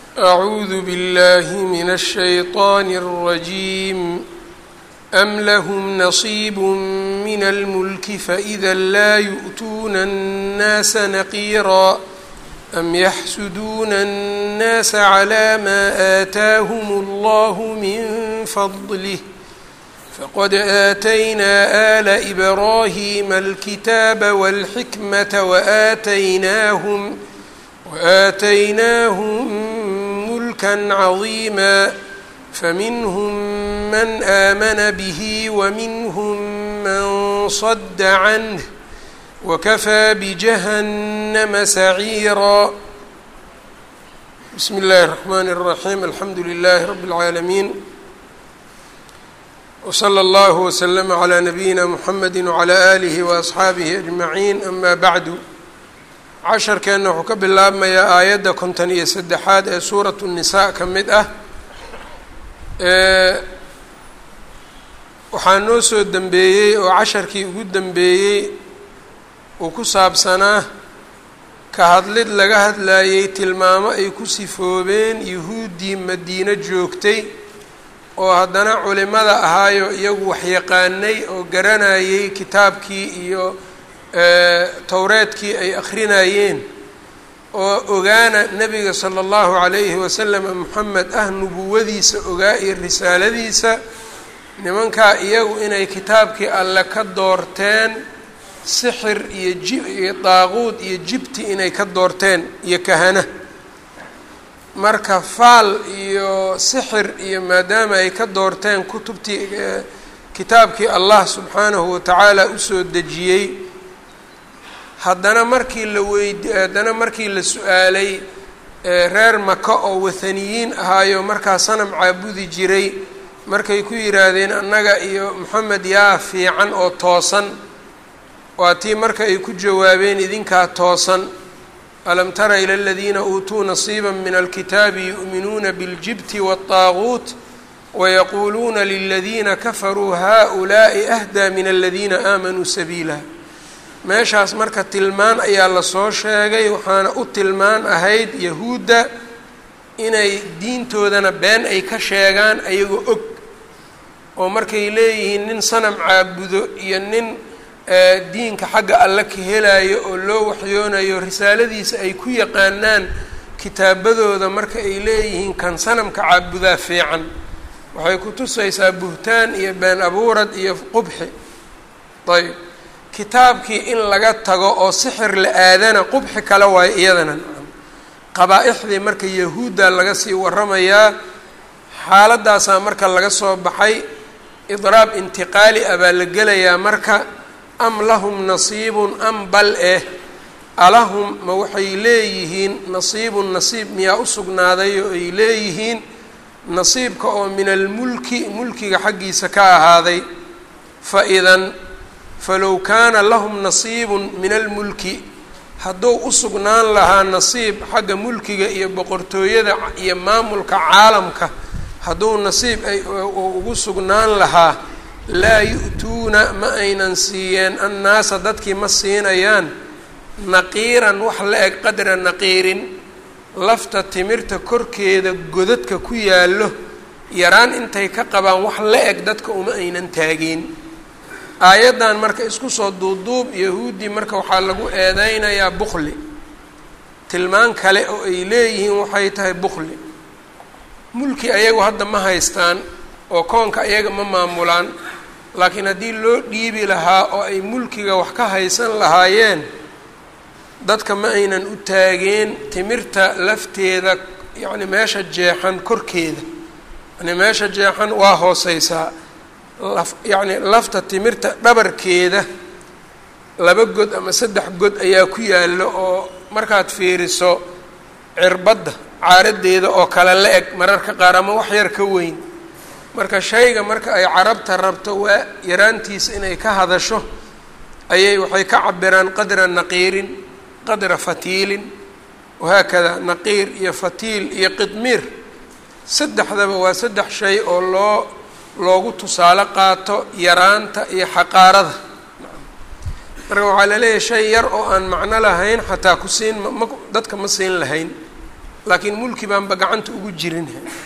أعوذ بالله من الشيطان الرجيم أم لهم نصيب من الملك فإذا لا يؤتون الناس نقيرا أم يحسدون الناس على ما آتاهم الله من فضله فقد آتينا آل إبراهيم الكتاب والحكمة وآتيناهم وآتيناهم ملكا عظيما فمنهم من آمن به ومنهم من صد عنه وكفى بجهنم سعيرا بسم الله الرحمن الرحيم الحمد لله رب العالمين وصلى الله وسلم على نبيina mحamedi وعlى آlihi وأصxaabihi أجmaعiin ama bعdu casharkeenna wuxuu ka bilaabmayaa aayadda konton iyo saddexaad ee suuraة الnisaa ka mid ah waxaa noo soo dembeeyey oo casharkii ugu dembeeyey uu ku saabsanaa ka hadlid laga hadlayey tilmaamo ay ku sifoobeen yuhuuddii madiino joogtay oo haddana culimada ahaayo iyagu waxyaqaanay oo garanayey kitaabkii iyo towreedkii ay akrinayeen oo ogaana nebiga sala allahu calayhi wasalam moxamed ah nubuwadiisa ogaa iyo risaaladiisa nimankaa iyagu inay kitaabkii alle ka doorteen sixir iyo ji iyo daaquud iyo jibti inay ka doorteen iyo kahana marka faal iyo sixir iyo maadaama ay ka doorteen kutubtii kitaabkii allah subxaanahu watacaala usoo dejiyey haddana markii la weyd haddana markii la su-aalay reer maka oo wathaniyiin ahaayo markaa sanam caabudi jiray markay ku yidhaahdeen annaga iyo moxamed yaa fiican oo toosan waa tii marka ay ku jawaabeen idinkaa toosan alam tara ilى اladiina uutuu nasiiba min alkitaabi yu'minuuna biاljibti wالطaaguut wayaquuluuna liladiina kafaruu haؤulaaءi ahdaa min aladiina aamanuu sabiila meeshaas marka tilmaan ayaa lasoo sheegay waxaana u tilmaan ahayd yahuudda inay diintoodana been ay ka sheegaan ayagoo og oo markay leeyihiin nin sanam caabudo iyo nin diinka xagga alle ka helayo oo loo waxyoonayo risaaladiisa ay ku yaqaanaan kitaabadooda marka ay leeyihiin kan sanamka caabudaa fiican waxay ku tusaysaa buhtaan iyo been abuurad iyo qubxi ayb kitaabkii in laga tago oo sixir la aadana qubxi kale waayo iyadana qabaa-ixdii marka yahuudda laga sii waramayaa xaaladaasaa marka laga soo baxay idraab intiqaali ah baa la gelayaa marka am lahum nasiibun am bal eh alahum ma waxay leeyihiin nasiibun nasiib miyaa u sugnaaday oo ay leeyihiin nasiibka oo min almulki mulkiga xaggiisa ka ahaaday fa idan falow kaana lahum nasiibun min almulki hadduu u sugnaan lahaa nasiib xagga mulkiga iyo boqortooyada iyo maamulka caalamka hadduu nasiib ay ugu sugnaan lahaa laa yu-tuuna ma aynan siiyeen annaasa dadkii ma siinayaan naqiiran wax la eg qadra naqiirin lafta timirta korkeeda godadka ku yaallo yaraan intay ka qabaan wax la eg dadka uma aynan taageen aayaddan marka isku soo duubduub yahuuddii marka waxaa lagu eedeynayaa bukli tilmaan kale oo ay leeyihiin waxay tahay bukli mulki ayagu hadda ma haystaan oo koonka iyaga ma maamulaan laakiin haddii loo dhiibi lahaa oo ay mulkiga wax ka haysan lahaayeen dadka ma aynan u taageen timirta lafteeda yacni meesha jeexan korkeeda yani meesha jeexan waa hooseysaa laf yacni lafta timirta dhabarkeeda laba god ama saddex god ayaa ku yaallo oo markaad fiiriso cirbadda caaradeeda oo kale la eg mararka qaar ama wax yar ka weyn marka shayga marka ay carabta rabto waa yaraantiisa inay ka hadasho ayay waxay ka cabiraan qadra naqiirin qadra fatiilin wahaakada naqiir iyo fatiil iyo qidmiir saddexdaba waa saddex shay oo loo loogu tusaale qaato yaraanta iyo xaqaarada marka waxaa laleeyahay shay yar oo aan macno lahayn xataa ku siin ma dadka ma siin lahayn laakiin mulki baanba gacanta ugu jirin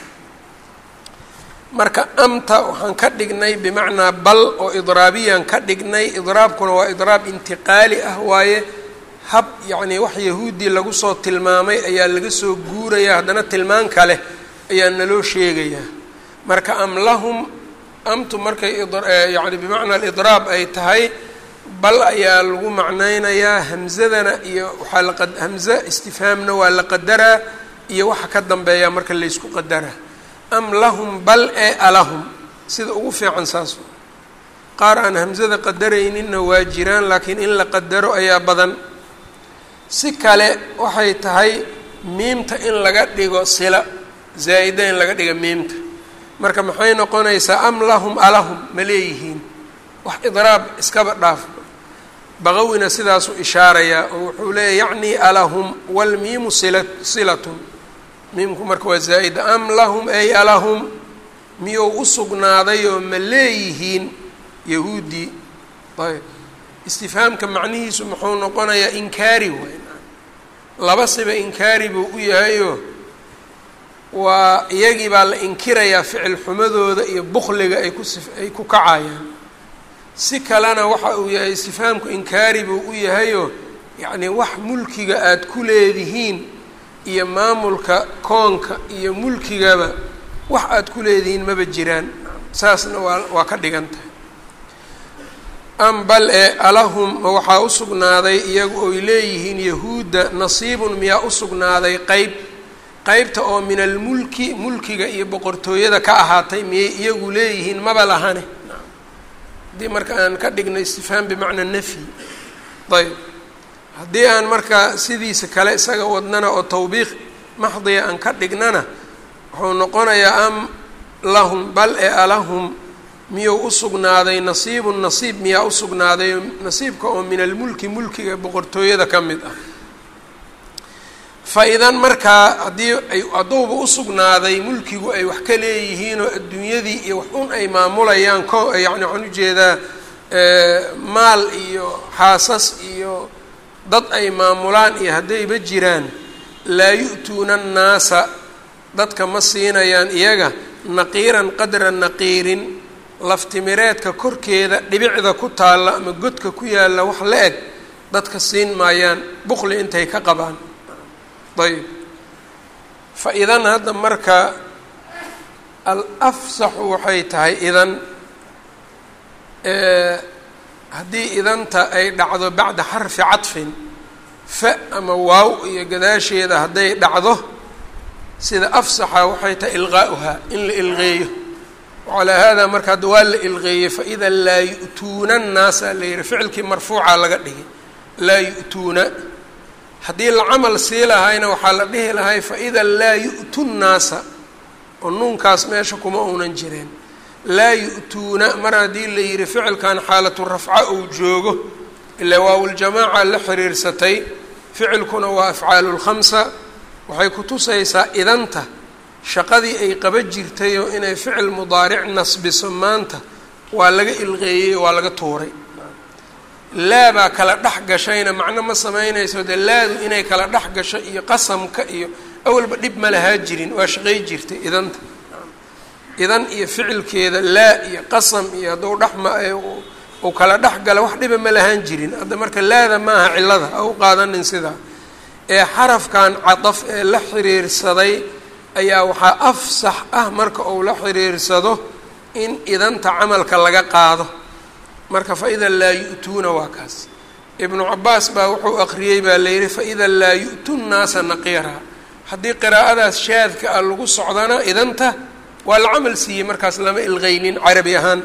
marka amta waxaan ka dhignay bimacnaa bal oo idraabiyaan ka dhignay idraabkuna waa idraab intiqaali ah waaye hab yacnii wax yahuudi lagu soo tilmaamay ayaa laga soo guuraya haddana tilmaan kale ayaa naloo sheegayaa marka am lahum amtu markay yani bimacnaa alidraab ay tahay bal ayaa lagu macnaynayaa hamzadana iyo waxaa la hamze istifhaamna waa la qadaraa iyo waxa ka dambeeya marka laysku qadaraa am lahum bal ee alahum sida ugu fiican saas qaar aan hamzada qadarayninna waa jiraan laakiin in la qadaro ayaa badan si kale waxay tahay miimta in laga dhigo sila zaa'ida in laga dhigo miimta marka maxay noqonaysaa am lahum alahum ma leeyihiin wax idraab iskaba dhaaf baqawina sidaasuu ishaarayaa oo wuxuu leeyahy yacnii alahum walmiimu sila silatun miimku marka waa zaa'ida am lahum ay alahum miyuu u sugnaadayoo ma leeyihiin yahuudii ayb istifhaamka macnihiisu muxuu noqonayaa inkaari waay laba siba inkaari buu u yahayoo waa iyagii baa la inkirayaa ficil xumadooda iyo bukliga ay ku ay ku kacayaan si kalena waxa uu yahay istifhaamku inkaari buu u yahayoo yacnii wax mulkiga aada ku leedihiin iyo maamulka koonka iyo mulkigaba wax aada ku leedihiin maba jiraan saasna waa waa ka dhigan tahay am bal ee alahum ma waxaa u sugnaaday iyagu oy leeyihiin yahuudda nasiibun miyaa u sugnaaday qeyb qeybta oo min almulki mulkiga iyo boqortooyada ka ahaatay miyay iyagu leeyihiin maba lahane haddii marka aan ka dhigno istifhaam bimacnaa nafyi ayb haddii aan marka sidiisa kale isaga wadnana oo tawbiiq maxdiya aan ka dhignana wuxuu noqonayaa am lahum bal ee alahum miyuu u sugnaaday nasiibun nasiib miyaa u sugnaaday nasiibka oo min almulki mulkiga boqortooyada ka mid ah fa idan markaa haddii ay hadduuba u sugnaaday mulkigu ay wax ka leeyihiinoo adduunyadii iyo wax un ay maamulayaan ko yacni waxaan ujeedaa maal iyo xaasas iyo dad ay maamulaan iyo haddayba jiraan laa yu-tuuna annaasa dadka ma siinayaan iyaga naqiiran qadra naqiirin laftimireedka korkeeda dhibicda ku taalla ama godka ku yaalla wax la eg dadka siin maayaan bukli intay ka qabaan ayb fa idan hadda marka al afsaxu waxay tahay idan haddii idanta ay dhacdo bacda xarfi cadfin fa ama waaw iyo gadaasheeda hadday dhacdo sida afsaxa waxay tahay ilqaa'uhaa in la ilqeeyo wacalaa haadaa marka hadda waa la ilqeeyey faida laa yu-tuuna annaasa la yihi ficilkii marfuuca laga dhigay laa yu-tuuna haddii la camal sii lahayna waxaa la dhihi lahay faida laa yu-tu nnaasa oo nuunkaas meesha kuma uunan jireen laa yu-tuuna mar haddii la yihi ficilkan xaalatu rafca uu joogo ilaa waawuljamaaca la xiriirsatay ficilkuna waa afcaalu lkhamsa waxay kutusaysaa idanta shaqadii ay qaba jirtayoo inay ficil mudaaric nasbiso maanta waa laga ilqeeyey waa laga tuuray laa baa kala dhex gashayna macno ma samaynayso dee laadu inay kala dhex gasho iyo qasamka iyo awalba dhib ma lahaa jirin waa shaqay jirtay idanta idan iyo ficilkeeda laa iyo qasam iyo hadduu dhexma uu kala dhex gala wax dhiba ma lahaan jirin hadda marka laada maaha cilada ha u qaadanin sidaa ee xarafkan cadaf ee la xiriirsaday ayaa waxaa afsax ah marka uu la xiriirsado in idanta camalka laga qaado marka faida laa yu-tuuna waa kaas ibnu cabaas baa wuxuu aqriyey baa la yihi faida laa yu-tu nnaasa naqiira haddii qiraa'adaas shaadka ah lagu socdana idanta waa la camal siiyey markaas lama ilqeynin carabi ahaan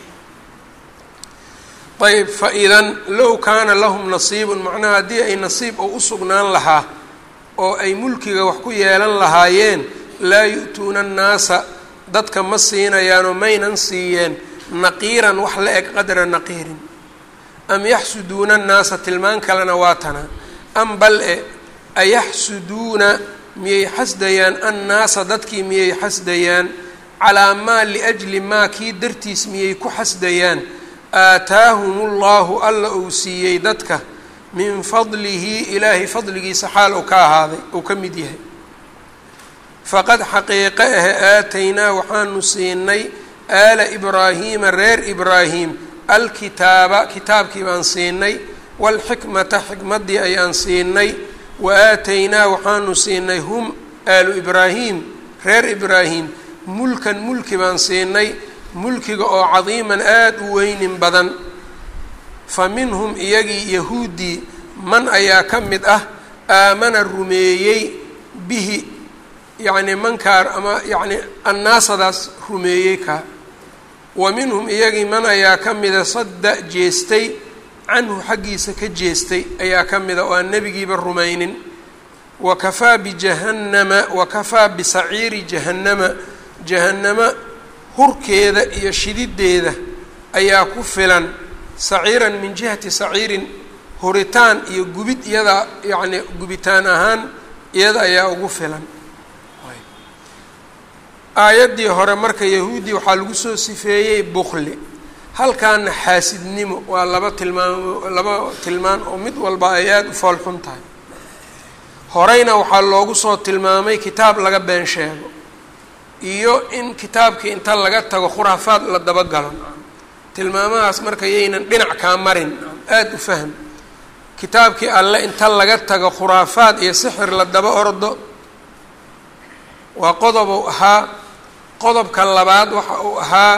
ayb fa-idan low kaana lahum nasiibun macnaha haddii ay nasiib oo u sugnaan lahaa oo ay mulkiga wax ku yeelan lahaayeen laa yu-tuuna annaasa dadka ma siinayaanoo maynan siiyeen naqiiran wax la eg qadra naqiirin am yaxsuduuna annaasa tilmaan kalena waa tana am bal e ayaxsuduuna miyay xasdayaan annaasa dadkii miyay xasdayaan calaa maa liajli maa kii dartiis miyay ku xasdayaan aataahum ullahu alla uu siiyey dadka min fadlihi ilaahay fadligiisa xaal uu ka ahaaday uu ka mid yahay faqad xaqiiqe ahe aataynaa waxaanu siinay aala ibraahiima reer ibraahim alkitaaba kitaabkii baan siinay waalxikmata xikmaddii ayaan siinay wa aataynaa waxaanu siinay hum aalu ibraahim reer ibraahim mulkan mulki baan siinay mulkiga oo cadiiman aada u weynin badan fa minhum iyagii yahuuddii man ayaa ka mid ah aamana rumeeyey bihi yacni mankaar ama yacni annaasadaas rumeeyey ka wa minhum iyagii man ayaa ka mida sadda jeestay canhu xaggiisa ka jeestay ayaa ka mida oo aan nebigiiba rumaynin wa kafaa bijahannama wa kafaa bisaciiri jahannama jahannama hurkeeda iyo shidideeda ayaa ku filan saciiran min jihati saciirin huritaan iyo gubid iyadaa yacni gubitaan ahaan iyada ayaa ugu filan aayaddii hore marka yahuudi waxaa lagu soo sifeeyey bukli halkaana xaasidnimo waa laba tilmaam laba tilmaan oo mid walba ay aada u foolxun tahay horeyna waxaa loogu soo tilmaamay kitaab laga been sheego iyo in kitaabkii inta laga tago khuraafaad la dabagalo tilmaamahaas marka yaynan dhinac kaa marin aada u fahm kitaabkii alle inta laga tago khuraafaad iyo sixir la daba ordo waa qodobuu ahaa qodobka labaad waxa uu ahaa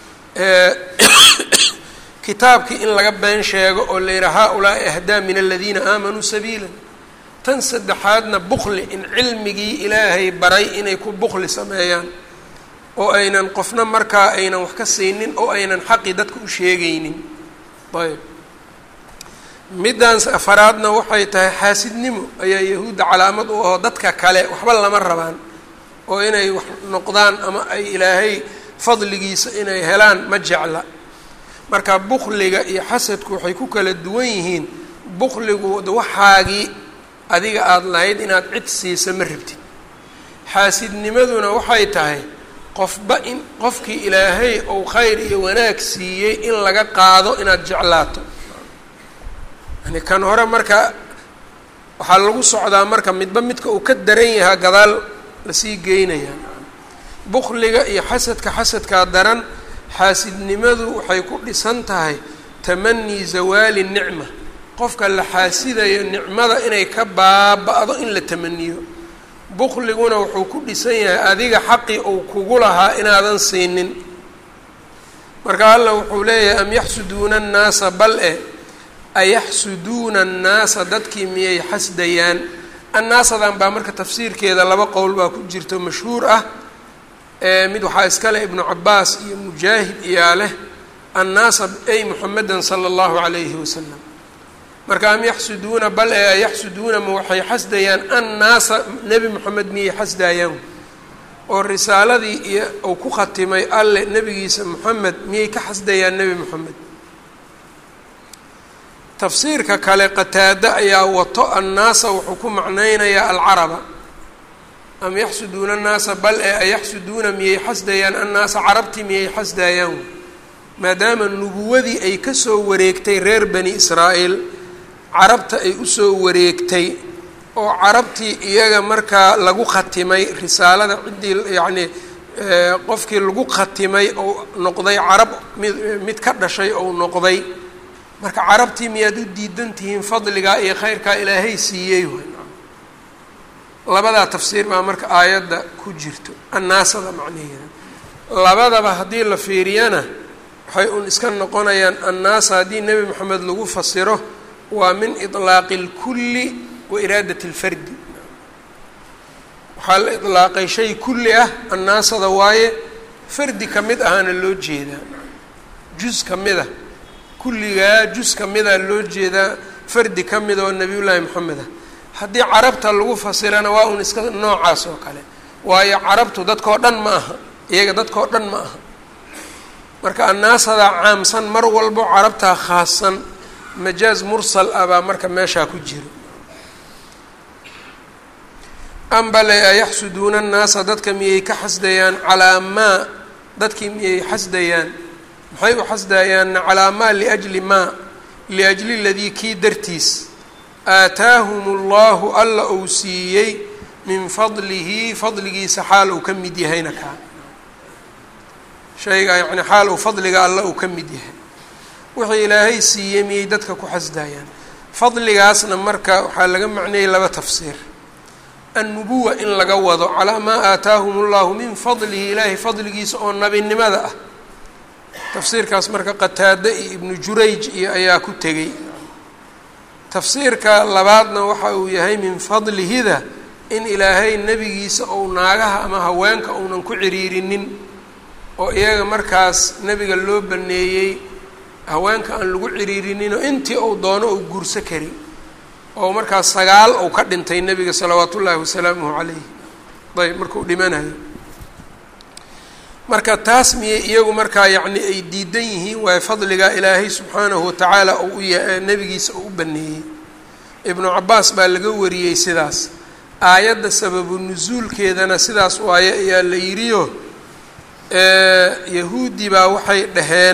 kitaabkii in laga been sheego oo la yidhaha haa-ulaa'i ahdaa min aladiina aamanuu sabiila tan saddexaadna bukli in cilmigii ilaahay baray inay ku bukli sameeyaan oo aynan qofna markaa aynan wax ka siinin oo aynan xaqi dadka u sheegaynin ayb middaans afaraadna waxay tahay xaasidnimo ayaa yahuudda calaamad u ahoo dadka kale waxba lama rabaan oo inay wax noqdaan ama ay ilaahay fadligiisa inay helaan ma jecla marka bukliga iyo xasadku waxay ku kala duwan yihiin bukligu waxaagii adiga aada lahayd inaad cid siisa ma rabtid xaasidnimaduna waxay tahay qofba in qofkii ilaahay ou khayr iyo wanaag siiyey in laga qaado inaad jeclaato yani kan hore marka waxaa lagu socdaa marka midba midka uu ka daran yahaa gadaal lasii geynaya bukliga iyo xasadka xasadkaa daran xaasidnimadu waxay ku dhisan tahay tamanii zawaali nicma qofka la xaasidayo nicmada inay ka baaba-do in la tamaniyo bukliguna wuxuu ku dhisan yahay adiga xaqii uu kugu lahaa inaadan siinin marka alla wuxuu leeyahay am yaxsuduuna annaasa bal e ayaxsuduuna annaasa dadkii miyay xasdayaan annaasadan baa marka tafsiirkeeda laba qowl baa ku jirto mashhuur ah mid waxaa iska leh ibnu cabaas iyo mujaahid iyaa leh annaasa ay muxamedan sala allahu calayhi wasalam marka am yaxsuduuna bal ee ayaxsuduuna ma waxay xasdayaan annaasa nebi moxamed miyay xasdayaan oo risaaladii iyo uu ku khatimay alle nebigiisa moxamed miyay ka xasdayaan nebi moxamed tafsiirka kale qataado ayaa wato annaasa wuxuu ku macnaynayaa alcaraba am yaxsuduuna annaasa bal ee ayaxsuduuna miyay xasdayaan annaasa carabtii miyay xasdayaan maadaama nubuwadii ay kasoo wareegtay reer bani israa'iil carabta ay usoo wareegtay oo carabtii iyaga markaa lagu khatimay risaalada ciddii yacnii qofkii lagu khatimay ou noqday carab mid mid ka dhashay ou noqday marka carabtii miyaad u diidan tihiin fadligaa iyo khayrkaa ilaahay siiyey labadaa tafsiir baa marka aayadda ku jirto annaasada macnaheeda labadaba haddii la fiiriyana waxay un iska noqonayaan annaasa haddii nebi moxamed lagu fasiro waa min iطlaaqi اlkulli wa iraadat اlfardi waxaa la iطlaaqay shay kulli ah annaasada waaye fardi ka mid ahaana loo jeedaa juz ka mida kulligaa juz ka mida loo jeedaa fardi ka mida oo nebiy llaahi moxamed ah haddii carabta lagu fasirana waa un iska noocaas oo kale waayo carabtu dadkao dhan ma aha iyaga dadkao dhan ma aha marka annaasadaa caamsan mar walbo carabtaa khaasan majaaz mursal ah baa marka meeshaa ku jiro ambale ayaxsuduuna annaasa dadka miyay ka xasdayaan calaa maa dadkii miyay xasdayaan maxay u xasdayaanna calaa maa liajli maa liajli ladii kii dartiis aataahum allahu alla uu siiyey min fadlihi fadligiisa xaal uu ka mid yahayna kaa shayga yacni xaal uu fadliga alla uu ka mid yahay wixii ilaahay siiyey miyay dadka ku xasdayaan fadligaasna marka waxaa laga macneeyey laba tafsiir annubuwa in laga wado calaa maa aataahum ullahu min fadlihi ilaahay fadligiisa oo nabinimada ah tafsiirkaas marka qataade iyo ibnu jurayj iyo ayaa ku tegey tafsiirka labaadna waxa uu yahay min fadlihida in ilaahay nebigiisa ou naagaha ama haweenka uunan ku ciriirinin oo iyaga markaas nebiga loo baneeyey haweenka aan lagu ciriirinin oo intii uu doono uu guurso kari oo markaas sagaal uu ka dhintay nebiga salawaatu ullaahi wasalaamuhu calayh ayb markuu dhimanayo marka taas miyay iyagu markaa yacni ay diidan yihiin waayo fadliga ilaahay subxaanahu watacaala uu u ya nebigiisa uu u baneeyey ibnu cabaas baa laga wariyey sidaas aayadda sababu nusuulkeedana sidaas waaye ayaa la yidhiyo yahuudi baa waxay dhaheen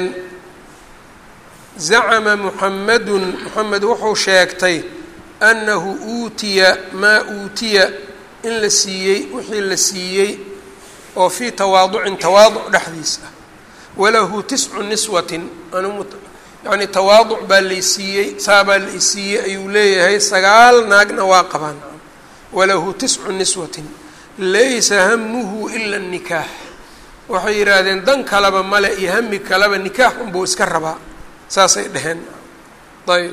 zacama muxamadun moxamed wuxuu sheegtay annahu uutiya maa uutiya in la siiyey wixii la siiyey oo fii tawaaducin tawaaduc dhexdiis ah walahu tiscu niswatin anu yacni tawaaduc baa laysiiyey saa baa la isiiyey ayuu leeyahay sagaal naagna waa qabaan walahu tiscu niswatin laysa hamuhu ila nikaax waxay yidhaahdeen dan kaleba male iyo hami kaleba nikaax unbuu iska rabaa saasay dheheen ayb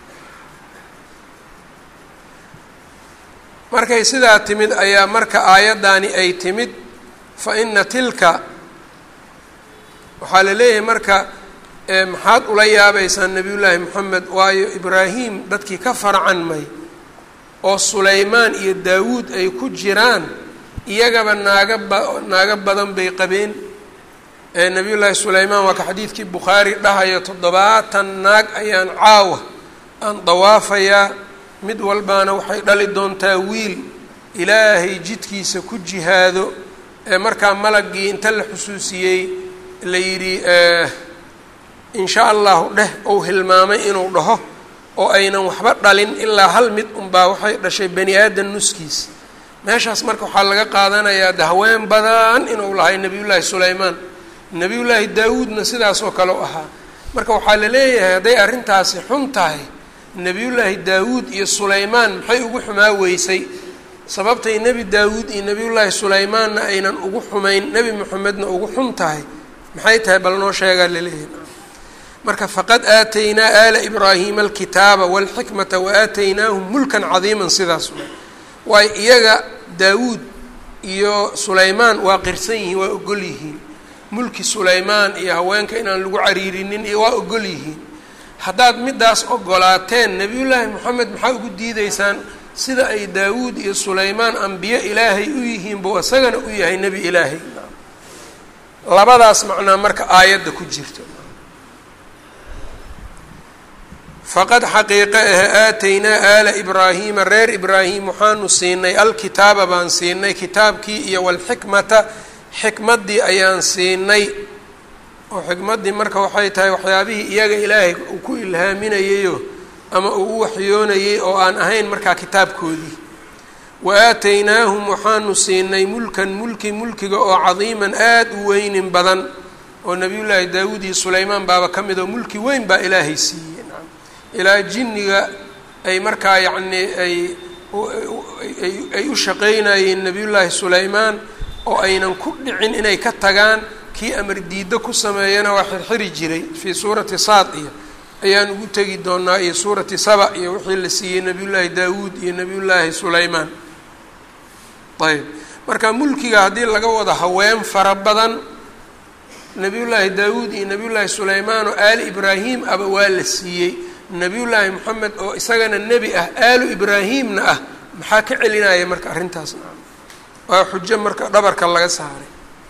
markay sidaa timid ayaa marka aayaddaani ay timid fa ina tilka waxaa la leeyahay marka maxaad ula yaabaysaa nebiyullaahi moxamed waayo ibraahim dadkii ka farcanmay oo sulaymaan iyo daawuud ay ku jiraan iyagaba naaga ba naago badan bay qabeen nebiyullaahi sulaymaan waa ka xadiidkii bukhaari dhahayo toddobaatan naag ayaan caawa aan dawaafayaa mid walbaana waxay dhali doontaa wiil ilaahay jidkiisa ku jihaado ee markaa malagii inta la xusuusiyey la yidhi in sha allahu dheh ou hilmaamay inuu dhaho oo aynan waxba dhalin ilaa hal mid unbaa waxay dhashay bani aadan nuskiis meeshaas marka waxaa laga qaadanayaa de haween badan inuu lahay nebiyullaahi sulaymaan nebiyullaahi daawuudna sidaasoo kale u ahaa marka waxaa la leeyahay hadday arrintaasi xun tahay nebiyullaahi daawuud iyo sulaymaan maxay ugu xumaa weysay sababtay nebi daawuud iyo nebiyullaahi sulaymaanna aynan ugu xumayn nebi moxamedna ugu xun tahay maxay tahay bal noo sheegaa laleeyahay marka faqad aataynaa aala ibraahiima alkitaaba walxikmata wa aataynaahum mulkan cadiiman sidaas waayo iyaga daawuud iyo sulaymaan waa qirsan yihiin waa ogol yihiin mulki sulaymaan iyo haweenka inaan lagu cariirinin iyo waa ogol yihiin haddaad middaas ogolaateen nebiyullaahi moxamed maxaa ugu diideysaan sida ay daawuud iyo sulaymaan ambiye ilaahay u yihiin buu isagana u yahay nebi ilaahay labadaas macnaa marka aayadda ku jirto faqad xaqiiqe ahe aataynaa aala ibraahiima reer ibraahim waxaanu siinay alkitaaba baan siinay kitaabkii iyo walxikmata xikmaddii ayaan siinay oo xikmaddii marka waxay tahay waxyaabihii iyaga ilaahay uu ku ilhaaminayayo ama uu u waxyoonayay oo aan ahayn markaa kitaabkoodii wa aataynaahum waxaanu siinay mulkan mulki mulkiga oo cadiiman aada u weynin badan oo nebiyullaahi daawuud iyo sulaymaan baaba ka mid oo mulki weyn baa ilaahay siiyey ilaa jinniga ay markaa yacnii ay ay u shaqaynayeen nebiyullaahi sulaymaan oo aynan ku dhicin inay ka tagaan kii amar diiddo ku sameeyana waa xirxiri jiray fii suurati saad iyo ayaan ugu tegi doonaa iyo suurati saba iyo wixii la siiyey nebiyullaahi daawuud iyo nebiyullaahi sulaymaan ayb marka mulkiga haddii laga wado haween fara badan nebiyullaahi daawuud iyo nebiyullaahi sulaymaan oo aali ibraahim aba waa la siiyey nebiyullaahi moxamed oo isagana nebi ah aalu ibraahimna ah maxaa ka celinaya marka arrintaas waa xujo marka dhabarka laga saaray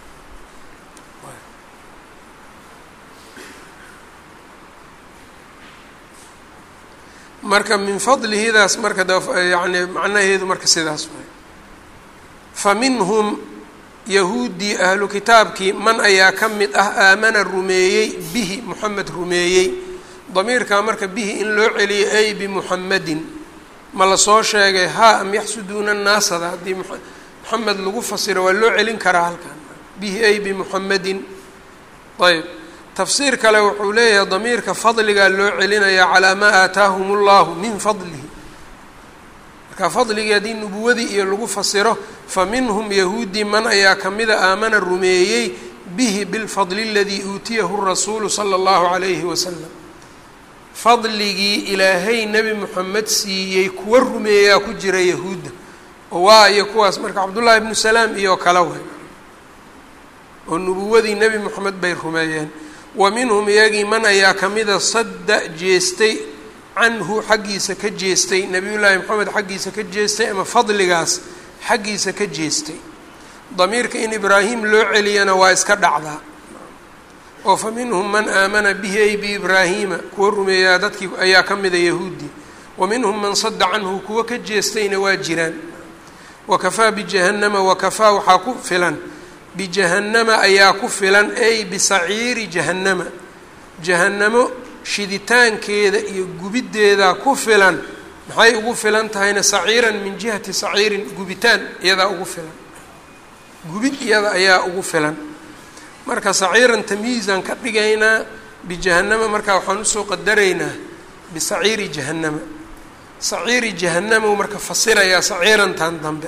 marka min fadlihidaas marka d yani macnaheedu marka sidaas waay fa minhum yahuuddii ahlu kitaabkii man ayaa ka mid ah aamana rumeeyey bihi moxamed rumeeyey damiirkaa marka bihi in loo celiyay ay bimuxamedin ma lasoo sheegay haa am yaxsuduuna annaasada haddii moxamed lagu fasiro waa loo celin karaa halkan bihi ay bimuxamedin ayb tafsiir kale wuxuu leeyahay damiirka fadligaa loo celinayaa calaa maa aataahum ullahu min fadlihi marka fadligii haddii nubuwadii iyo lagu fasiro fa minhum yahuudi man ayaa kamida aamana rumeeyey bihi bilfadli aladii uutiyahu rasuulu sala allahu calayhi wasalam fadligii ilaahay nebi moxamed siiyey kuwa rumeeyaa ku jira yahuudda oo waa iyo kuwaas marka cabdullaahi ibnu salaam iyo kale way oo nubuwadii nebi moxamed bay rumeeyeen wa minhum iyagii man ayaa kamida sadda jeestay canhu xaggiisa ka jeestay nebiyullaahi moxamed xaggiisa ka jeestay ama fadligaas xaggiisa ka jeestay damiirka in ibraahim loo celiyana waa iska dhacdaa oo fa minhum man aamana bihi ay biibraahiima kuwa rumeeyaa dadkii ayaa ka mida yahuudi wa minhum man sadda canhu kuwa ka jeestayna waa jiraan wakafaa bijahannama wakafaa waxaa ku filan bijahannama ayaa ku filan ay bisaciiri jahannama jahannamo shiditaankeeda iyo gubiddeedaa ku filan maxay ugu filan tahayna saciiran min jihati saciirin gubitaan iyadaa ugu filan gubid iyada ayaa ugu filan marka saciiran tamyiizan ka dhigaynaa bijahannama markaa waxaan usoo qadaraynaa bisaciiri jahannama saciiri jahannamau marka fasirayaa saciirantan dambe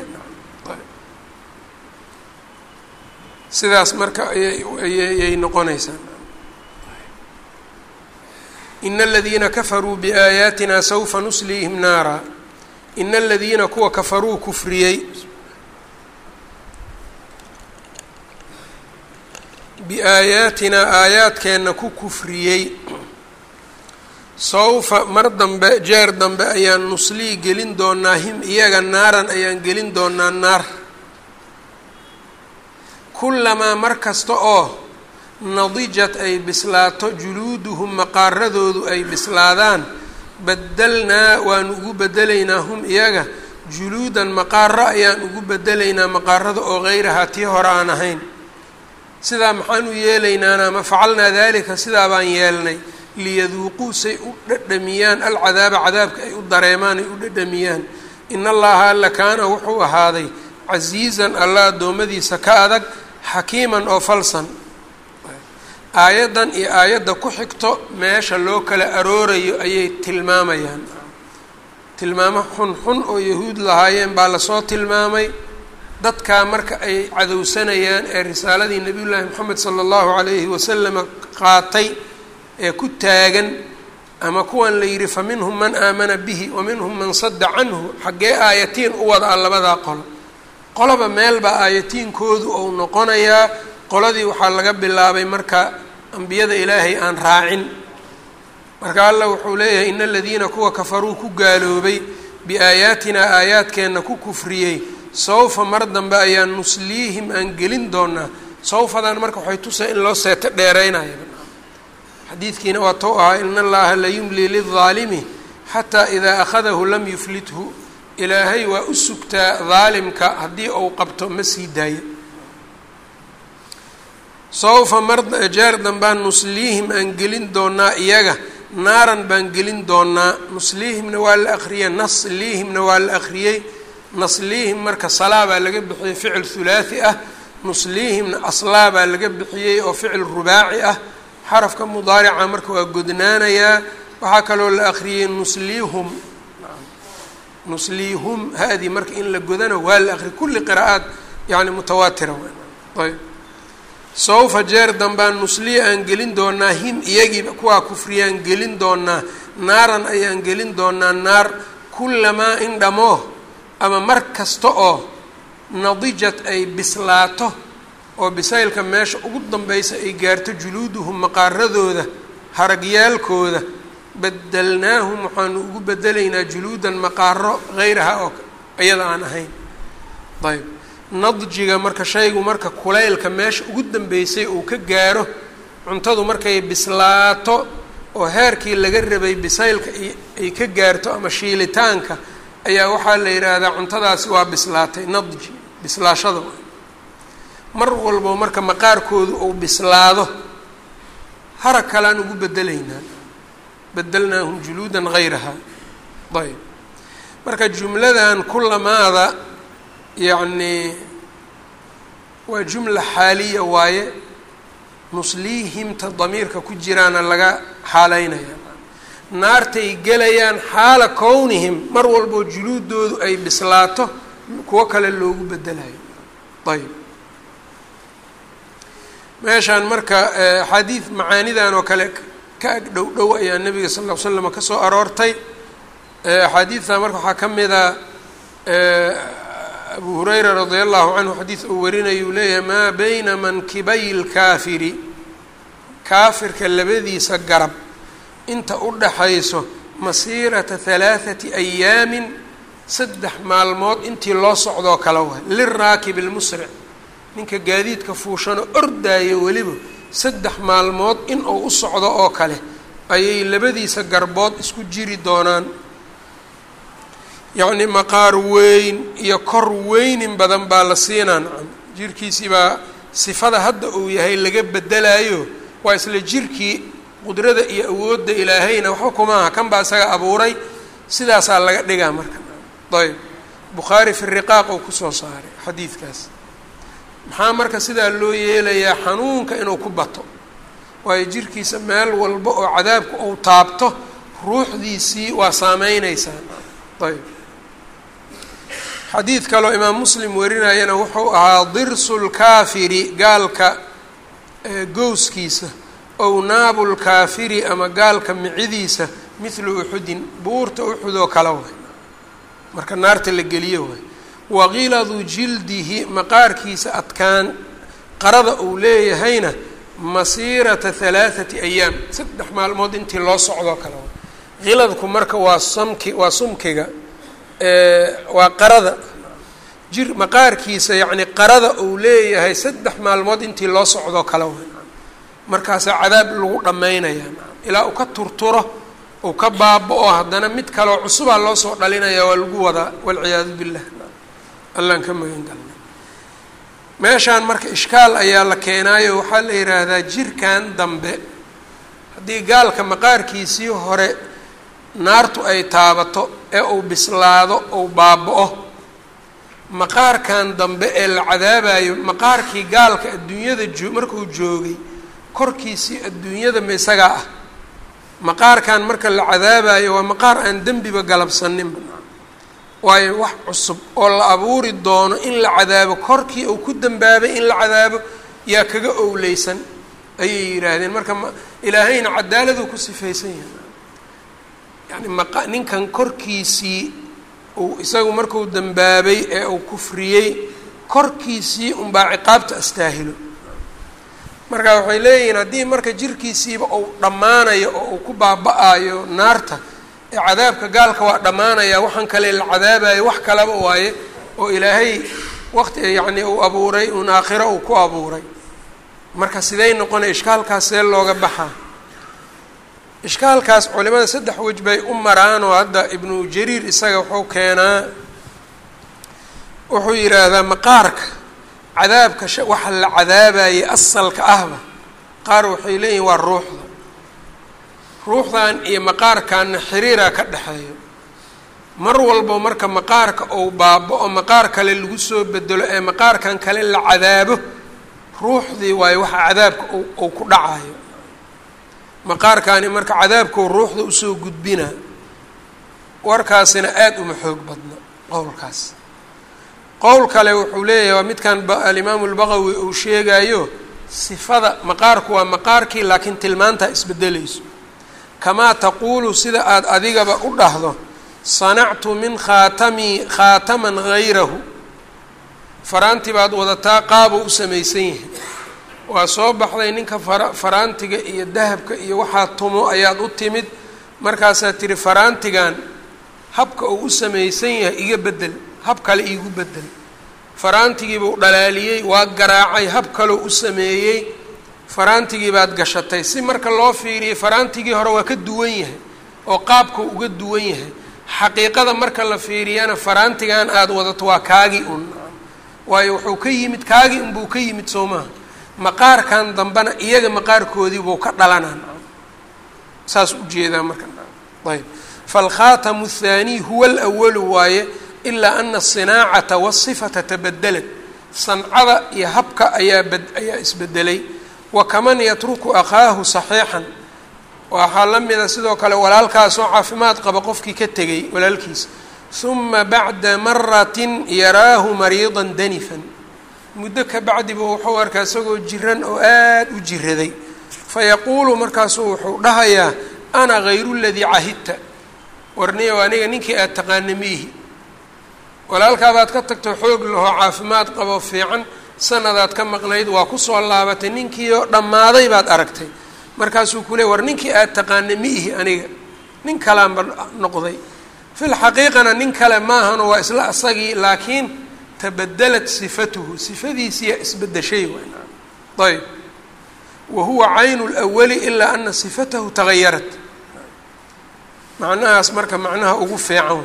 sidaas marka ayayay noqonaysaa ina aladiina kafaruu biaayaatina sawfa nusliihim naara ina aladiina kuwa kafaruu kufriyey biaayaatinaa aayaadkeenna ku kufriyey sawfa mar dambe jeer dambe ayaan nuslii gelin doonaa him iyaga naaran ayaan gelin doonaa naar kullamaa mar kasta oo nadijat ay bislaato juluuduhum maqaaradoodu ay bislaadaan badalnaa waanu ugu bedelaynaa hum iyaga juluudan maqaaro ayaan ugu bedelaynaa maqaarada oo geyrahaa tii hore aan ahayn sidaa maxaan u yeelaynaana ma facalnaa dalika sidaa baan yeelnay liyaduuquu say u dhadhamiyaan alcadaaba cadaabka ay u dareemaan ay u dhadhamiyaan in allaha alla kaana wuxuu ahaaday casiizan alla addoommadiisa ka adag xakiiman oo falsan aayaddan iyo aayadda ku xigto meesha loo kala aroorayo ayay tilmaamayaan tilmaamo xunxun oo yahuud lahaayeen baa lasoo tilmaamay dadkaa marka ay cadowsanayaan ee risaaladii nebiyullaahi moxamed sala allahu calayhi wasalama qaatay ee ku taagan ama kuwan la yidhi fa minhum man aamana bihi wa minhum man sadda canhu xaggee aayatiin u wada a labadaa qolo qoloba meelbaa aayatiinkoodu ou noqonayaa qoladii waxaa laga bilaabay marka ambiyada ilaahay aan raacin marka allah wuxuu leeyahay ina aladiina kuwa kafaruu ku gaaloobay biaayaatinaa aayaadkeenna ku kufriyey sawfa mar dambe ayaan nusliihim aan gelin doonaa sawfadan marka waxay tusaa in loo seeto dheeraynaya xadiidkiina waa tou ahaa in allaha la yumlii lildaalimi xataa idaa akhadahu lam yuflithu ilaahay waa u sugtaa daalimka haddii uu qabto ma sii daayo sawfa mar jeer dambaan nusliihim aan gelin doonaa iyaga naaran baan gelin doonaa nusliihimna waa la akriyey nasliihimna waa la akriyey nasliihim marka salaa baa laga bixiyey ficil hulaahi ah nusliihimna aslaa baa laga bixiyey oo ficil rubaaci ah xarafka mudaarica marka waa godnaanayaa waxaa kaloo la akriyey nusliihum nusliihum haadii marka in la godana waa la akriy kulli qiraa'aad yani mutawaatira ayb sawfa jeer dambaan nuslii aan gelin doonaa him iyagiiba kuwaa kufriyaan gelin doonaa naaran ayaan gelin doonaa naar kullamaa in dhamoo ama mar kasta oo nadijat ay bislaato oo bisaylka meesha ugu danbeysa ay gaarto juluuduhum maqaaradooda haragyaalkooda badelnaahum waxaanu ugu bedelaynaa juluudan maqaaro hayraha oo iyada aan ahayn ayb nadjiga marka shaygu marka kulaylka meesha ugu dambeysay uu ka gaaro cuntadu markay bislaato oo heerkii laga rabay bisaylka ay ka gaarto ama shiilitaanka ayaa waxaa la yidhaahdaa cuntadaasi waa bislaatay nadji bislaashada mar walbo marka maqaarkoodu uu bislaado harag kalaan ugu bedelaynaa bedelnaahum juluudan hayraha ayb marka jumladan kulamaada yacnii waa jumla xaaliya waaye nusliihimta damiirka ku jiraana laga xaaleynaya naartay gelayaan xaala kownihim mar walboo juluudoodu ay bislaato kuwo kale loogu bedelayo ayb meeshaan marka axaadiid macaanidan oo kale ka ag dhow dhow ayaa nebiga sal ll ly slam ka soo aroortay axaadiidta marka waxaa ka mida abu hurayra radia allahu canhu xadiid uu warinaya uu leeyahay maa bayna mankibay lkaafiri kaafirka labadiisa garab inta u dhaxayso masiirata halaathati ayaamin saddex maalmood intii loo socdoo kale waay liraakib lmusric ninka gaadiidka fuushano ordaayo weliba saddex maalmood in uu u socdo oo kale ayay labadiisa garbood isku jiri doonaan yacni maqaar weyn iyo kor weynin badan baa la siinaa nacam jirkiisii baa sifada hadda uu yahay laga bedelayo waa isla jirkii qudrada iyo awoodda ilaahayna waxba kuma aha kan baa isaga abuuray sidaasaa laga dhigaa marka ayb bukhaari fi riqaaq uu kusoo saaray xadiidkaas maxaa marka sidaa loo yeelayaa xanuunka inuu ku bato waayo jirkiisa meel walba oo cadaabka uu taabto ruuxdiisii waa saameyneysaa ayb xadiid kaloo imaam muslim warinayana wuxuu ahaa dirsu lkaafiri gaalka gowskiisa ow naabu lkaafiri ama gaalka micidiisa mithlu uxudin buurta uxud oo kale waay marka naarta la geliyo waay waqiladu jildihi maqaarkiisa adkaan qarada uu leeyahayna masiirata halaathati ayaam saddex maalmood intii loo socdoo kale waay qiladku marka waa samki waa sumkiga waa qarada jir maqaarkiisa yacni qarada uu leeyahay saddex maalmood intii loo socdoo kale way markaasaa cadaab lagu dhammaynaya ilaa uu ka turturo uu ka baaba-o haddana mid kaleo cusubaa loo soo dhalinaya waa lagu wadaa walciyaadu billah allaan ka magan galnay meeshaan marka ishkaal ayaa la keenaayo waxaa la yidhaahdaa jirkan dambe haddii gaalka maqaarkiisii hore naartu ay taabato ee uu bislaado uu baaba-o maqaarkan dambe ee la cadaabayo maqaarkii gaalka adduunyada joo markuu joogay korkiisii adduunyada ma isagaa ah maqaarkan marka la cadaabayo waa maqaar aan dembiba galabsaninba waayo wax cusub oo la abuuri doono in la cadaabo korkii uu ku dambaabay in la cadaabo yaa kaga owleysan ayay yidhaahdeen marka ma ilaahayna cadaaladuu ku sifaysan yahay yani maqa ninkan korkiisii uu isagu markuu dambaabay ee uu kufriyey korkiisii unbaa ciqaabta astaahilo marka waxay leeyihiin haddii marka jirkiisiiba uu dhammaanayo oo uu ku baaba-ayo naarta ee cadaabka gaalka waa dhammaanaya waxaan kale la cadaabayo wax kalaba waaye oo ilaahay waqti yacni uu abuuray uun aakhiro uu ku abuuray marka siday noqonay ishkaalkaas see looga baxaa ishkaalkaas culimada saddex wej bay u maraan oo hadda ibnu jariir isaga wuxuu keenaa wuxuu yidhaahdaa maqaarka cadaabka waxa la cadaabayay asalka ahba qaar waxay leeyihin waa ruuxda ruuxdan iyo maqaarkanna xiriiraa ka dhexeeyo mar walbo marka maqaarka ou baaba-o maqaar kale lagu soo bedelo ee maqaarkan kale la cadaabo ruuxdii waayo waxa cadaabka uu ku dhacayo maqaarkaani marka cadaabkau ruuxda usoo gudbina warkaasina aada uma xoog badna qowlkaas qowl kale wuxuu leeyahay waa midkan alimaamu lbaqawi uu sheegayo sifada maqaarku waa maqaarkii laakiin tilmaantaa isbedelayso kamaa taquulu sida aada adigaba u dhahdo sanactu min khaatamii khaataman hayrahu faraanti baad wadataa qaabuu u samaysan yahay waa soo baxday ninka fara faraantiga iyo dahabka iyo waxaa tumo ayaad u timid markaasaad tihi faraantigan habka uu u samaysan yahay iga bedel hab kale iigu bedel faraantigiibuu dhalaaliyey waa garaacay hab kaloo u sameeyey faraantigii baad gashatay si marka loo fiiriyay faraantigii hore waa ka duwan yahay oo qaabkuu uga duwan yahay xaqiiqada marka la fiiriyana faraantigan aada wadato waa kaagii un waayo wuxuu ka yimid kaagii unbuu ka yimid soo maha maqaarkan dambena iyaga maqaarkoodii buu ka dhalanaa saas ujeedaa marka ayb falkhaatamu athaanii huwa alwalu waaye ilaa ana asinaacata wasifata tabadelat sancada iyo habka ayaa bad ayaa isbedelay wa kaman yatruku akhaahu saxiixan waxaa la mida sidoo kale walaalkaasoo caafimaad qaba qofkii ka tegay walaalkiisa huma bacda maratin yaraahu mariidan danifan muddo ka bacdiba wuxuu arkaa isagoo jiran oo aada u jiraday fayaquulu markaasuu wuxuu dhahayaa ana hayru ladii cahidta warniyow aniga ninkii aada taqaana miihi walaalkaabaad ka tagto xoog lahoo caafimaad qabo fiican sanadaad ka maqnayd waa kusoo laabatay ninkiioo dhammaaday baad aragtay markaasuu ku leey war ninkii aada taqaana mi ihi aniga nin kalaanba noqday fil xaqiiqana nin kale maahano waa isla asagii laakiin tabadelat sifatuhu sifadiisiya isbedeshay ayb wa huwa caynu lwali ilaa ana sifatahu tagayarat macnahaas marka macnaha ugu fiican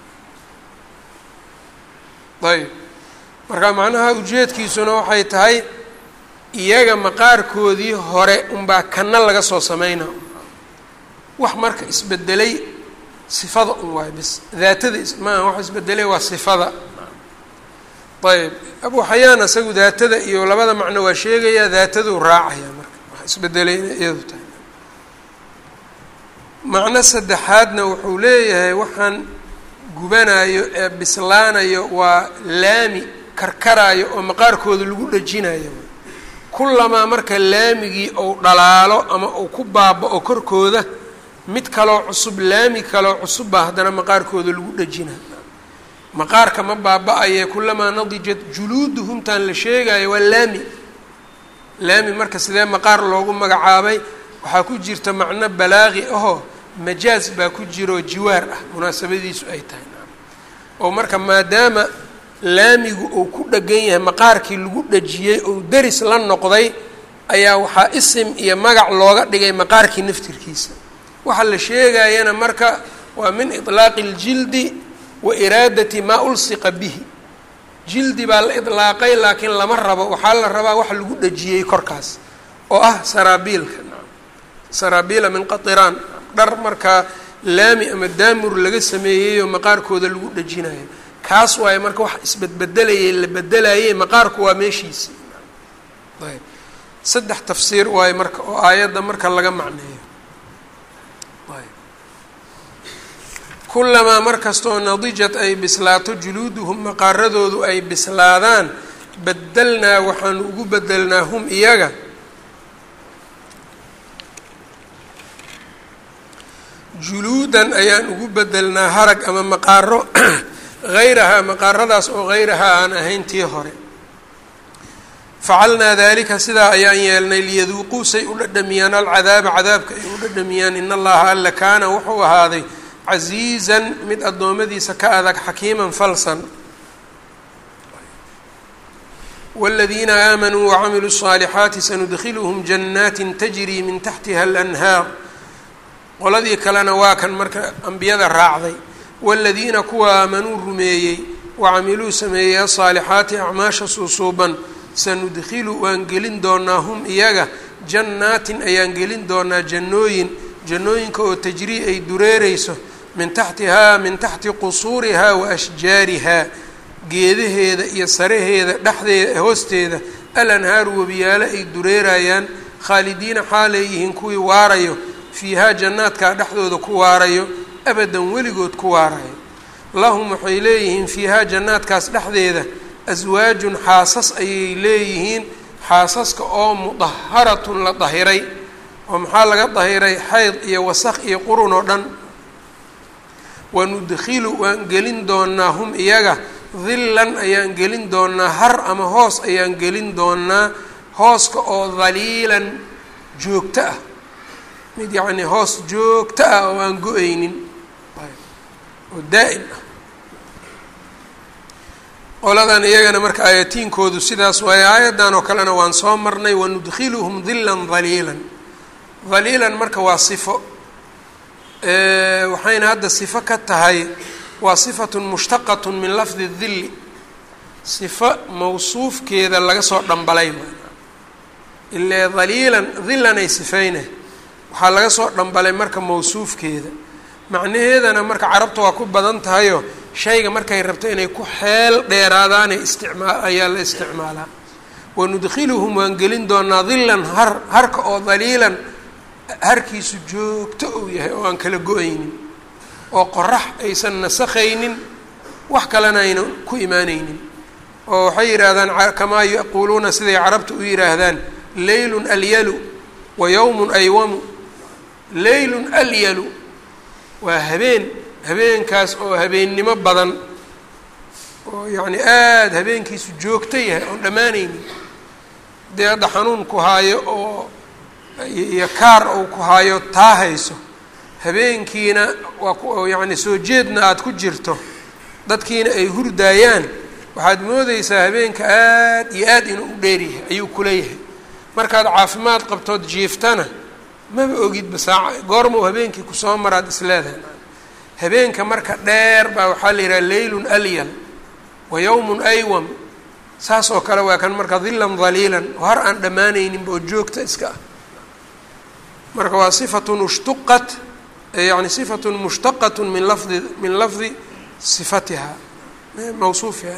ayb marka macnaha ujeedkiisuna waxay tahay iyaga maqaarkoodii hore unbaa kana laga soo sameyna wax marka isbedelay sifada un waay bis daatada maaha wax isbedelay waa sifada ayb abu xayaan isagu daatada iyo labada macno waa sheegayaa daataduu raacaya marka wax isbedelay inay iyadu tahay macno saddexaadna wuxuu leeyahay waxaan gubanayo ee bislaanayo waa laami karkaraayo oo maqaarkooda lagu dhajinayo kullamaa marka laamigii ou dhalaalo ama uu ku baaba-o korkooda mid kaloo cusub laami kaloo cusub baa haddana maqaarkooda lagu dhajina maqaarka ma baaba-aye kulamaa nadijat juluuduhumtaan la sheegayo waa laami laami marka sidee maqaar loogu magacaabay waxaa ku jirta macno balaaqi ahoo majaaz baa ku jiroo jiwaar ah munaasabadiisu ay tahay oo marka maadaama laamigu uu ku dhegan yahay maqaarkii lagu dhajiyey ou deris la noqday ayaa waxaa isim iyo magac looga dhigay maqaarkii naftirkiisa waxaa la sheegayana marka waa min iطlaaqi اljildi wa iraadati maa ulsiqa bihi jildi baa la idlaaqay laakiin lama rabo waxaa la rabaa wax lagu dhajiyey korkaas oo ah saraabiilka saraabiila min qatiraan dhar markaa laami ama daamur laga sameeyeyoo maqaarkooda lagu dhajinayo kaas waaye marka wax isbedbedelayay la bedelayay maqaarku waa meeshiisi ayb saddex tafsiir waaye marka oo aayadda marka laga macneeyo ayb kulamaa mar kastoo nadijat ay bislaato juluuduhum maqaaradoodu ay bislaadaan bedelnaa waxaanu ugu bedelnaa hum iyaga juluudan ayaan ugu bedelnaa harag ama maqaaro hayrahaa maqaaradaas oo hayrahaa aan ahayn tii hore facalnaa dalika sidaa ayaan yeelnay liyaduuquu say u dhadhamiyaan alcadaaba cadaabka ay u dhadhamiyaan in allaha alla kaana wuxuu ahaaday casiizan mid addoommadiisa ka adag xakiiman falsan wاladiina aamanuu wacamiluu الصaalixaati sanudkiluhum jannaati tajrii min taxtiha alanhaar qoladii kalena waa kan marka ambiyada raacday wاladiina kuwa aamanuu rumeeyey wacamiluu sameeyey asaalixaati acmaasha suusuuban sanudkilu waan gelin doonaa hum iyaga jannaatin ayaan gelin doonaa jannooyin jannooyinka oo tajrii ay dureereyso min taxtihaa min taxti qusuurihaa wa ashjaarihaa geedaheeda iyo saraheeda dhexdeeda hoosteeda alanhaaru webiyaalo ay dureerayaan khaalidiina xaaleeyihiin kuwii waarayo fiihaa jannaadkaa dhexdooda ku waarayo abadan weligood ku waarayo lahum waxay leeyihiin fiihaa jannaadkaas dhexdeeda aswaajun xaasas ayay leeyihiin xaasaska oo mudaharatun la dahiray oo maxaa laga dahiray xayd iyo wasakh iyo qurun oo dhan wanudkilu waan gelin doonaa hum iyaga dillan ayaan gelin doonaa har ama hoos ayaan gelin doonaa hooska oo daliilan joogto ah mid yacnii hoos joogto ah oo aan go-aynin oo daa'im ah qoladan iyagana marka aayatiinkoodu sidaas waaye aayaddan oo kalena waan soo marnay wanudkiluhum dilan daliilan daliilan marka waa sifo waxayna hadda sifo ka tahay waa sifatun mushtaqatun min lafdi dilli sifo mawsuufkeeda laga soo dhambalay ile daliilan dilan ay sifeyne waxaa laga soo dhambalay marka mawsuufkeeda macnaheedana marka carabta waa ku badan tahayoo shayga markay rabto inay ku xeel dheeraadaanay isticmaa ayaa la isticmaalaa wanudkhiluhum waan gelin doonaa dillan har harka oo daliilan harkiisu joogto uu yahay oo aan kala go-aynin oo qorax aysan nasakhaynin wax kalena aynan ku imaanaynin oo waxay yidhaahdaan kamaa yaquuluuna siday carabta u yidhaahdaan leylun alyalu wa yowmun aywamu leylun alyalu waa habeen habeenkaas oo habeennimo badan oo yacni aada habeenkiisu joogto yahay oon dhammaanaynin dee hadda xanuun ku haayo oo iyo kaar uu ku haayo taa hayso habeenkiina waa ku yacni soo jeedna aada ku jirto dadkiina ay hurdaayaan waxaad moodeysaa habeenka aada iyo aada inuu u dheeryahay ayuu kuleeyahay markaad caafimaad qabtood jiiftana maba ogidba saaca goormau habeenkii kusoo maraad isleedahay habeenka marka dheer baa waxaa la yidhaha leylun alyal wa yowmun aywam saas oo kale waa kan marka dillan daliilan oo har aan dhammaanayninba oo joogta iska ah marka waa sifatun ushtuqat yani sifatun mushtaqat min lafdi min lafdi sifatiha mawsuufiha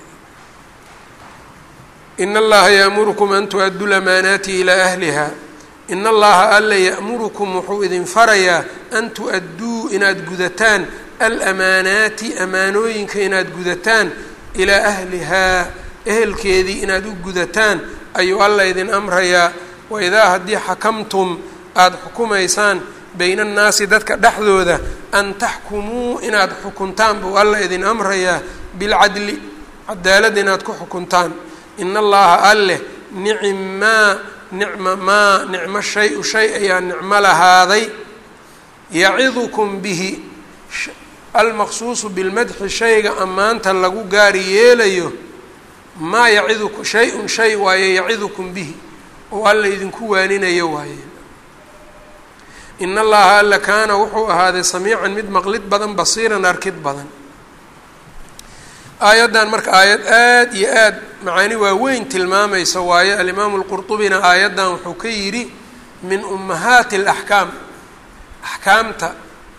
in allaha yaamurukum an tu-addu lamaanaati ilaa ahliha in allaha alla ya'murukum wuxuu idin farayaa an tu-adduu inaad gudataan alamaanaati amaanooyinka inaad gudataan ilaa ahlihaa ehelkeedii inaad u gudataan ayuu alla idin amrayaa waidaa haddii xakamtum aada xukumaysaan bayna annaasi dadka dhexdooda an taxkumuu inaad xukuntaan buu alla idin amrayaa bilcadli cadaalad inaad ku xukuntaan in allaha alleh nicim maa nicma maa nicmo shay-u shay ayaa nicmo lahaaday yacidukum bihi almaqsuusu bilmadxi shayga ammaanta lagu gaari yeelayo maa yaciduku shay-un shay waaye yacidukum bihi oo alla idinku waaninayo waaye in allaha alla kaana wuxuu ahaaday samiican mid maqlid badan basiiran arkid badan aayaddan marka aayad aada iyo aada macaani waaweyn tilmaamaysa waaye alimaamu lqurطubina aayaddan wuxuu ka yidhi min ummahaati alaxkaam axkaamta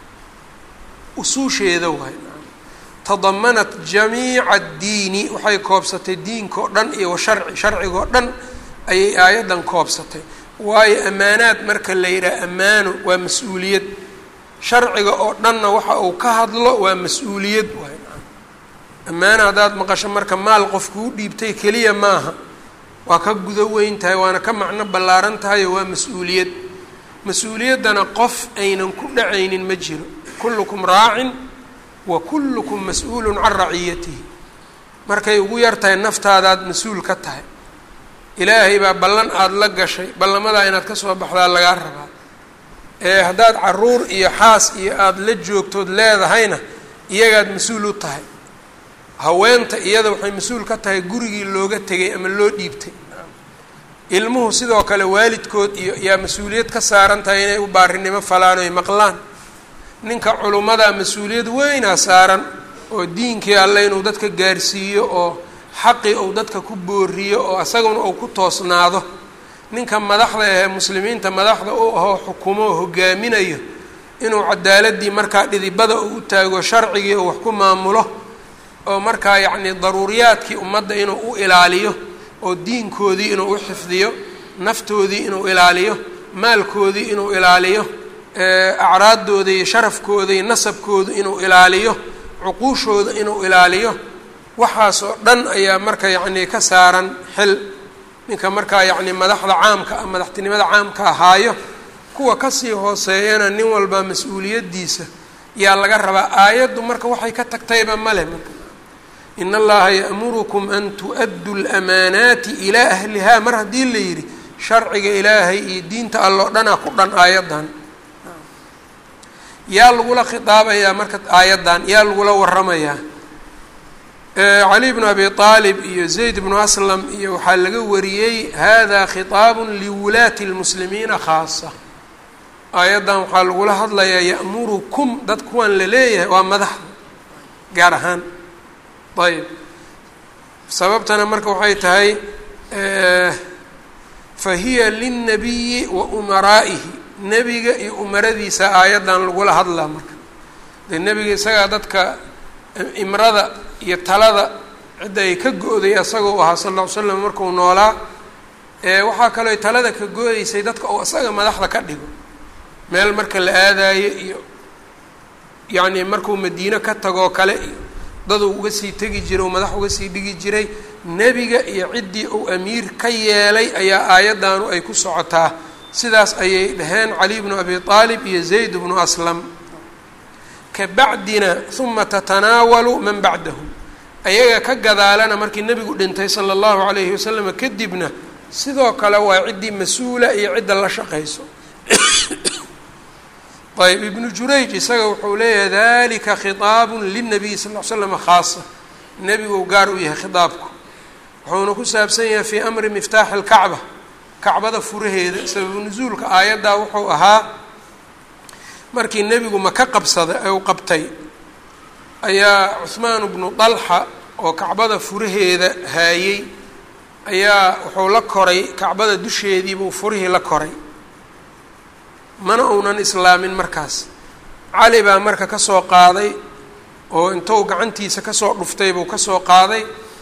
usuusheeda waay tadamanat jamiica addiini waxay koobsatay diinka oo dhan iyo washarci sharciga oo dhan ayay aayaddan koobsatay waayo ammaanaad marka la yidhaha ammaano waa mas-uuliyad sharciga oo dhanna waxa uu ka hadlo waa mas-uuliyad waay ammaano haddaad maqasho marka maal qofkuu dhiibtay keliya maaha waa ka gudo weyn tahay waana ka macno ballaaran tahayo waa mas-uuliyad mas-uuliyaddana qof aynan ku dhacaynin ma jiro kullukum raacin wa kullukum mas-uulun can raciyatihi markay ugu yar tahay naftaadaad mas-uul ka tahay ilaahay baa ballan aada la gashay ballamadaa inaad ka soo baxdaa lagaa rabaa ee haddaad caruur iyo xaas iyo aada la joogtood leedahayna iyagaad mas-uul u tahay haweenta iyada waxay mas-uul ka tahay gurigii looga tegay ama loo dhiibtay ilmuhu sidoo kale waalidkood iyo yaa mas-uuliyad ka saaran tahay inay u baarinimo falaan oy maqlaan ninka culummadaa mas-uuliyad weynaa saaran oo diinkii alle inuu dadka gaarsiiyo oo xaqii uu dadka ku booriyo oo isaguna uu ku toosnaado ninka madaxda ahee muslimiinta madaxda u ahoo xukumo oo hogaaminayo inuu cadaaladii markaa dhidibada uu u taago sharcigii uu wax ku maamulo oo markaa yacnii daruuriyaadkii ummadda inuu u ilaaliyo oo diinkoodii inuu u xifdiyo naftoodii inuu ilaaliyo maalkoodii inuu ilaaliyo acraaddooda iyo sharafkooda iyo nasabkooda inuu ilaaliyo cuquushooda inuu ilaaliyo waxaas oo dhan ayaa marka yacnii ka saaran xil ninka markaa yacnii madaxda caamka ah madaxtinimada caamka ahaayo kuwa kasii hooseeyana nin walba mas-uuliyaddiisa yaa laga rabaa aayaddu marka waxay ka tagtayba male marka in allaha ya'murukum an tu-addu lamaanaati ilaa ahlihaa mar haddii la yidhi sharciga ilaahay iyo diinta alloo dhanaa ku dhan aayaddan yaa lagula khitaabayaa marka aayaddan yaa lagula waramayaa cali bnu abi aalib iyo zayd bnu aslam iyo waxaa laga wariyey hada khitaabun liwulaati lmuslimiina khaasa aayaddan waxaa lagula hadlayaa ya'murukum dad kuwan la leeyahay waa madaxda gaar ahaan ayb sababtana marka waxay tahay fa hiya lilnabiyi wa umaraa'ihi nebiga iyo umaradiisa aayaddan lagula hadlaa marka dee nebiga isagaa dadka imrada iyo talada cidda ay ka go-day asaga u ahaa sal lla ly slam markuu noolaa waxaa kaloo ay talada ka go-eysay dadka uu isaga madaxda ka dhigo meel marka la aadaayo iyo yacni markuu madiine ka tagoo kale iyo daduu uga sii tegi jiray oo madax uga sii dhigi jiray nebiga iyo ciddii uu amiir ka yeelay ayaa aayaddaanu ay ku socotaa sidaas ayay dhaheen cali bnu abi aalib iyo zayd bnu aslam ka bacdina uma tatanaawalu man bacdahu ayaga ka gadaalana markii nebigu dhintay sala allahu calayhi wasalam kadibna sidoo kale waa ciddii mas-uula iyo cidda la shaqayso ayb ibnu jurayj isaga wuxuu leeyahay dalika khiطaabun lilnabiy sal l slama khaasa nebiguu gaar u yahay khitaabku wuxuuna ku saabsan yahay fii amri miftaaxi اlkacba kacbada furaheeda sababu nusuulka aayaddaa wuxuu ahaa markii nebigu maka qabsaday u qabtay ayaa cuhmaan bnu dalxa oo kacbada furaheeda haayey ayaa wuxuu la koray kacbada dusheediibuu furihii la koray mana uunan islaamin markaas cali baa marka ka soo qaaday oo intuu gacantiisa kasoo dhuftay buu kasoo qaaday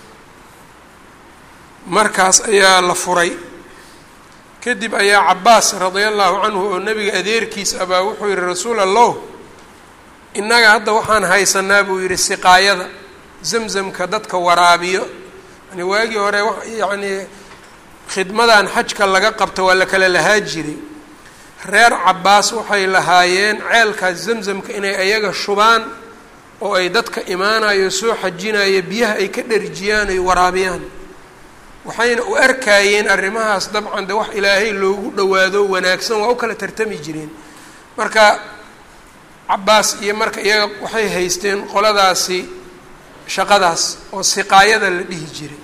markaas ayaa la furay kadib ayaa cabaas radia allahu canhu oo nebiga adeerkiis abaa wuxuu yihi rasuul allow innaga hadda waxaan haysanaa buu yidhi siqaayada zamzamka dadka waraabiyo yani waagii hore yacnii khidmadan xajka laga qabta waa la kala lahaa jiray reer cabaas waxay lahaayeen ceelkaas zamzamka inay ayaga shubaan oo ay dadka imaanayo soo xajinayo biyaha ay ka dherjiyaan ay waraabiyaan waxayna u arkaayeen arrimahaas dabcan de wax ilaahay loogu dhowaado wanaagsan waa u kala tartami jireen marka cabaas iyo marka iyaga waxay haysteen qoladaasi shaqadaas oo siqaayada la dhihi jiray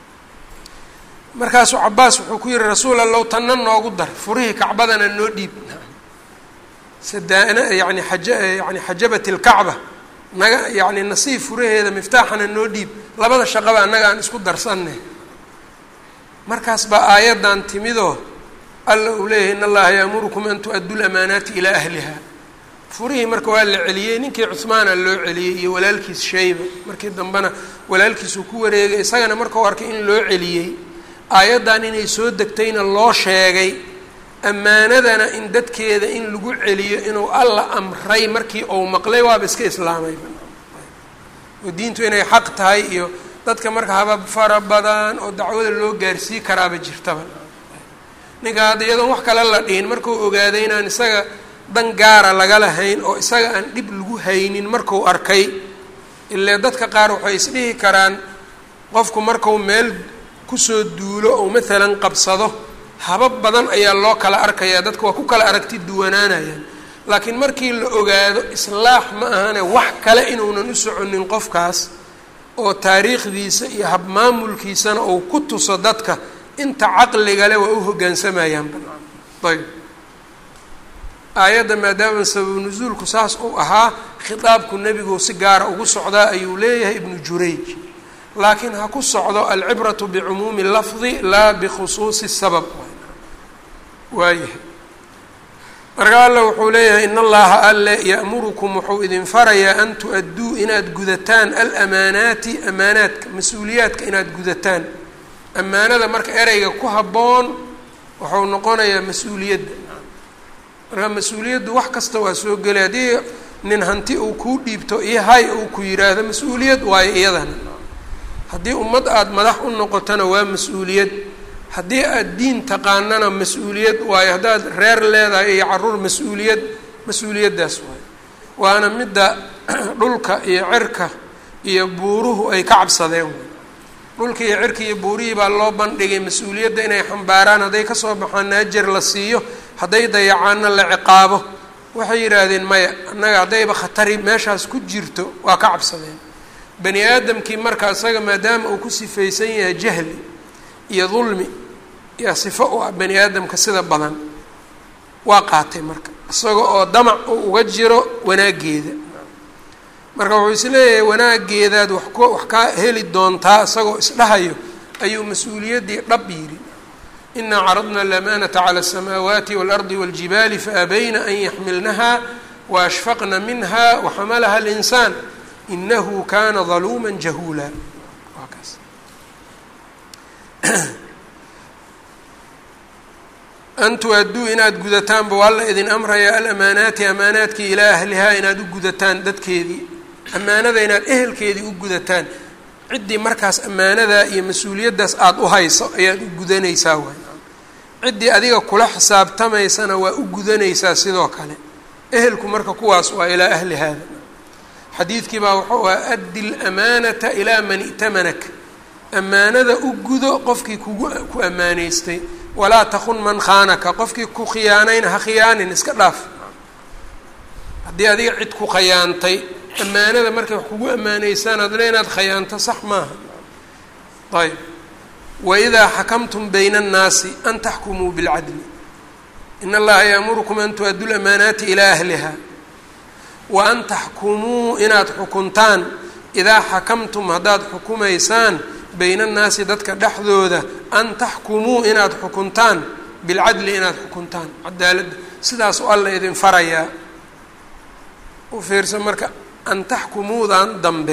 markaasuu cabaas wuxuu ku yihi rasuul allow tanna noogu dar furihii kacbadana noo dhiib sadaana yani aja yani xajabat ilkacba naga yani nasiib furaheeda miftaaxana noo dhiib labada shaqaba annaga aan isku darsanne markaas baa aayaddan timidoo alla uu leeyahay in allaha yaamurukum an tu-addu lamaanaati ilaa ahliha furihii marka waa la celiyey ninkii cuhmaana loo celiyey iyo walaalkiis shayba markii dambena walaalkiisuu ku wareegay isagana markau arkay in loo celiyey aayaddan inay soo degtayna loo sheegay ammaanadana in dadkeeda in lagu celiyo inuu alla amray markii uu maqlay waaba iska islaamay oo diintu inay xaq tahay iyo dadka marka habab fara badan oo dacwada loo gaarsii karaaba jirtaba ninka hadda iyadoon wax kale la dhihin markuu ogaaday inaan isaga dan gaara laga lahayn oo isaga aan dhib lagu haynin markuu arkay ilee dadka qaar waxay isdhihi karaan qofku marku meel kusoo duulo oo maalan qabsado habab badan ayaa loo kala arkayaa dadka waa ku kala aragti duwanaanayaan laakiin markii la ogaado islaax ma ahane wax kale inuunan u soconin qofkaas oo taariikhdiisa iyo habmaamulkiisana uu ku tuso dadka inta caqliga le waa u hoggaansamayaan banaan ayb aayadda maadaama sababu nusuulku saas uu ahaa khitaabku nebigu si gaara ugu socdaa ayuu leeyahay ibnu jurayj laakiin ha ku socdo alcibratu bicumuumi lafdi laa bikhusuusi sabab waayahay marka alla wuxuu leeyahay in allaha alle ya'murukum wuxuu idin farayaa an tu-adduu inaad gudataan alamaanaati amaanaadka mas-uuliyaadka inaad gudataan ammaanada marka ereyga ku habboon wuxuu noqonayaa mas-uuliyadda marka mas-uuliyaddu wax kasta waa soo gelay haddii nin hanti uu kuu dhiibto iyo hay uu ku yidhaahdo mas-uuliyad waayo iyadana haddii ummad aada madax u noqotona waa mas-uuliyad haddii aada diin taqaanana mas-uuliyad waayo haddaad reer leedahay iyo caruur mas-uuliyad mas-uuliyaddaas waayo waana midda dhulka iyo cirka iyo buuruhu ay ka cabsadeen dhulka iyo cirka iyo buurihii baa loo bandhigay mas-uuliyadda inay xambaaraan hadday kasoo baxaana ajar la siiyo hadday dayacaanna la ciqaabo waxay yidhaahdeen maya annaga haddayba khatari meeshaas ku jirto waa ka cabsadeen bani aadamkii marka isaga maadaama uu ku sifaysan yahay jahli iyo dulmi yaa sifo u ah bani aadamka sida badan waa qaatay marka isaga oo damac uu uga jiro wanaaggeeda marka wuxuu isleeyahay wanaaggeedaad wax ku wax kaa heli doontaa isagoo isdhahayo ayuu mas-uuliyaddii dhab yidhi inaa caradna alamaanata cala asamaawaati waalardi waaljibaali faabayna an yaxmilnaha wa ashfaqna minha waxamalaha alinsaan inahu kana daluuma jahuula waa kaas an tu-adduu inaad gudataanba waa la idin amraya alamaanaati amaanaadki ilaa ahlihaa inaad u gudataan dadkeedii ammaanada inaad ehelkeedii u gudataan ciddii markaas ammaanadaa iyo mas-uuliyaddaas aada u hayso ayaad u gudanaysaa waay ciddii adiga kula xisaabtamaysana waa u gudanaysaa sidoo kale ehelku marka kuwaas waa ilaa ahli haada xadiidkii baa wuxuu aha addi lamaanata ilaa man i'tamanaka ammaanada u gudo qofkii kugu ku ammaanaystay walaa takun man khaanaka qofkii ku khiyaanayna ha khiyaanin iska dhaaf haddii adiga cid ku khayaantay ammaanada markay wax kugu ammaanaysaan adna inaad khayaanto sax maaha ayb waidaa xakamtum bayna annaasi an taxkumuu bilcadli in allaha yaamurukum an tu-addu lamaanaati ilaa ahliha wa an taxkumuu inaad xukuntaan idaa xakamtum haddaad xukumaysaan bayna annaasi dadka dhexdooda an taxkumuu inaad xukuntaan bilcadli inaad xukuntaan cadaaladda sidaasuu alla idin farayaa u fiirsan marka an taxkumuudan dambe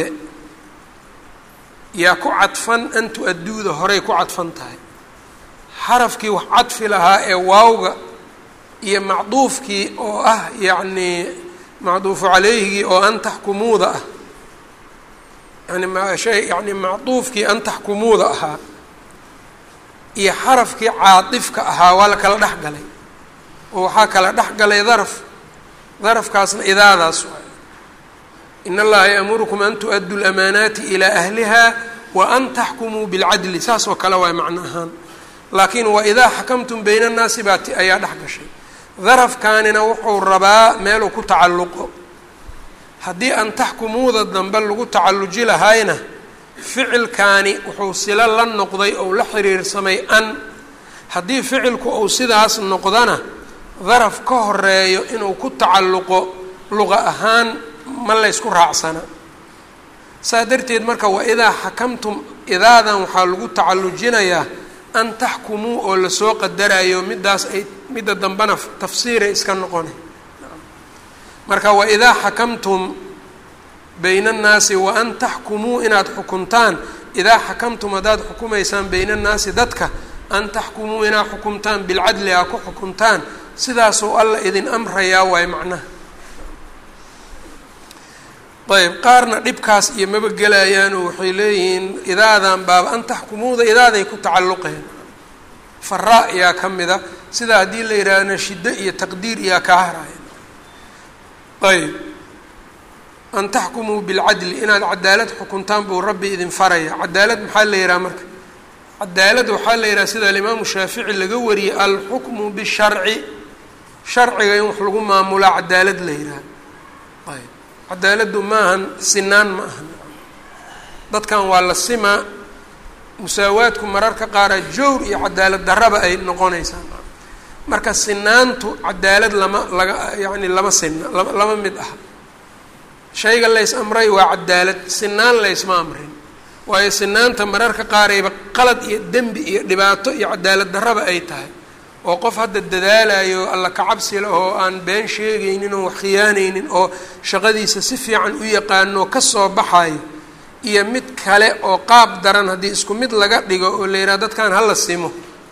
yaa ku cadfan an tu-adduuda horay ku cadfan tahay xarafkii wax cadfi lahaa ee waawga iyo macduufkii oo ah yacnii macduufu calayhigii oo an taxkumuuda ah yani shay yani macduufkii an taxkumuuda ahaa iyo xarafkii caatifka ahaa waa la kala dhex galay oo waxaa kala dhex galay daraf darafkaasna idaadaas waay in allaha yaamurukum an tu-addu lamaanaati ilaa ahliha wa an taxkumuu bilcadli saas oo kale waay macno ahaan laakiin wa idaa xakamtum bayna annaasi baati ayaa dhex gashay darafkaanina wuxuu rabaa meeluu ku tacalluqo haddii an taxkumuuda dambe lagu tacalluji lahayna ficilkaani wuxuu silo la noqday ou la xiriirsamay an haddii ficilku uu sidaas noqdana daraf ka horeeyo inuu ku tacalluqo luqa ahaan ma laysku raacsana saa darteed marka wa idaa xakamtum idaadan waxaa lagu tacallujinayaa an taxkumuu oo lasoo qadarayo middaas ay midda dambena tafsiiray iska noqona marka wa idaa xakamtum bayna annaasi wa an taxkumuu inaad xukuntaan idaa xakamtum haddaad xukumaysaan bayna annaasi dadka an taxkumuu inaad xukumtaan bilcadli aa ku xukuntaan sidaasuu alla idin amrayaa waay macnaha ayb qaarna dhibkaas iyo maba gelayaanoo waxay leeyihiin idaadan baaba an taxkumuuda idaaday ku tacalluqeen faraa yaa ka mida sida haddii la yidhaahna shiddo iyo taqdiir iyaa kaa haraayan ayb an taxkumuu bilcadli inaad cadaalad xukuntaan buu rabbi idin faraya cadaalad maxaa la yidhaha marka cadaalad waxaa la yidhaha sida alimaamu shaafici laga wariyey alxukmu bisharci sharciga in wax lagu maamulaa cadaalad la yidhaha ayb cadaaladdu maahan sinaan ma ahan dadkan waa la simaa musaawaadku mararka qaara jowr iyo cadaalad darraba ay noqonaysaa marka sinaantu cadaalad lama laga yacni lama sina lama lama mid ah shayga lays amray waa cadaalad sinaan laysma amrin waayo sinaanta mararka qaarayba qalad iyo dembi iyo dhibaato iyo cadaalad darraba ay tahay oo qof hadda dadaalayo alla kacabsi leh oo aan been sheegaynin oo wax khiyaanaynin oo shaqadiisa si fiican u yaqaano ka soo baxayo iyo mid kale oo qaab daran haddii isku mid laga dhigo oo la yidhaha dadkan hala simo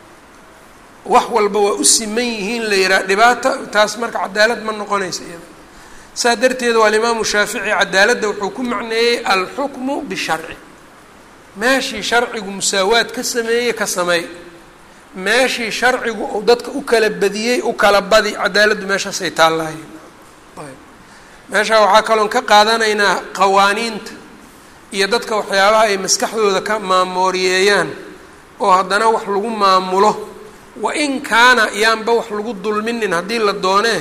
wax walba waa u siman yihiin la yidhaha dhibaato taas marka cadaalad ma noqonaysa iyada saa darteed waa alimaamu shaafici cadaaladda wuxuu ku macneeyey alxukmu bisharci meeshii sharcigu musaawaad ka sameeyey ka sameey meeshii sharcigu uu dadka u kala badiyey u kala badi cadaaladdu meeshaasay taallahayen ayb meeshaa waxaa kaloon ka qaadanaynaa qawaaniinta iyo dadka waxyaabaha ay maskaxdooda ka maamooriyeeyaan oo haddana wax lagu maamulo wa in kaana yaanba wax lagu dulminin haddii la doonee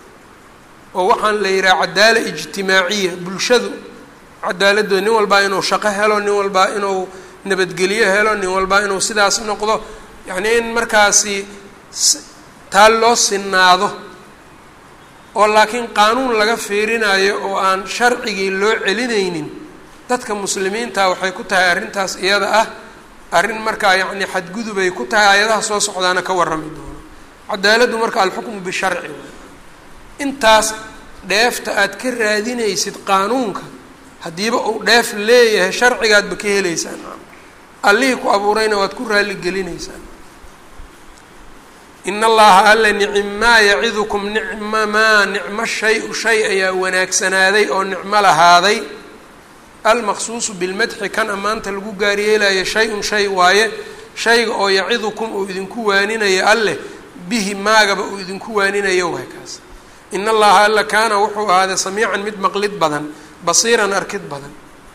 oo waxaan la yidhaha cadaala ijtimaaciya bulshadu cadaaladooda nin walbaa inuu shaqo helo nin walbaa inuu nabadgelyo helo nin walbaa inuu sidaas noqdo yacnii in markaasi taa loo sinaado oo laakiin qaanuun laga fiirinayo oo aan sharcigii loo celinaynin dadka muslimiinta waxay ku tahay arrintaas iyada ah arrin markaa yacni xadgudubay ku tahay aayadaha soo socdaana ka warrami doono cadaaladdu marka alxukmu bisharci intaas dheefta aad ka raadinaysid qaanuunka haddiiba uu dheef leeyahay sharcigaadba ka helaysaan allihii ku abuurayna waad ku raalligelineysaan in allaha alla nicmaa yacidukum nicma maa nicmo shay-u shay ayaa wanaagsanaaday oo nicmo lahaaday almaqsuusu bilmadxi kan ammaanta lagu gaaryeelayo shay-un shay waaye shayga oo yacidukum uu idinku waaninayo alleh bihi maagaba uu idinku waaninayo waay kaas in allaha alla kaana wuxuu ahaaday samiican mid maqlid badan basiiran arkid badan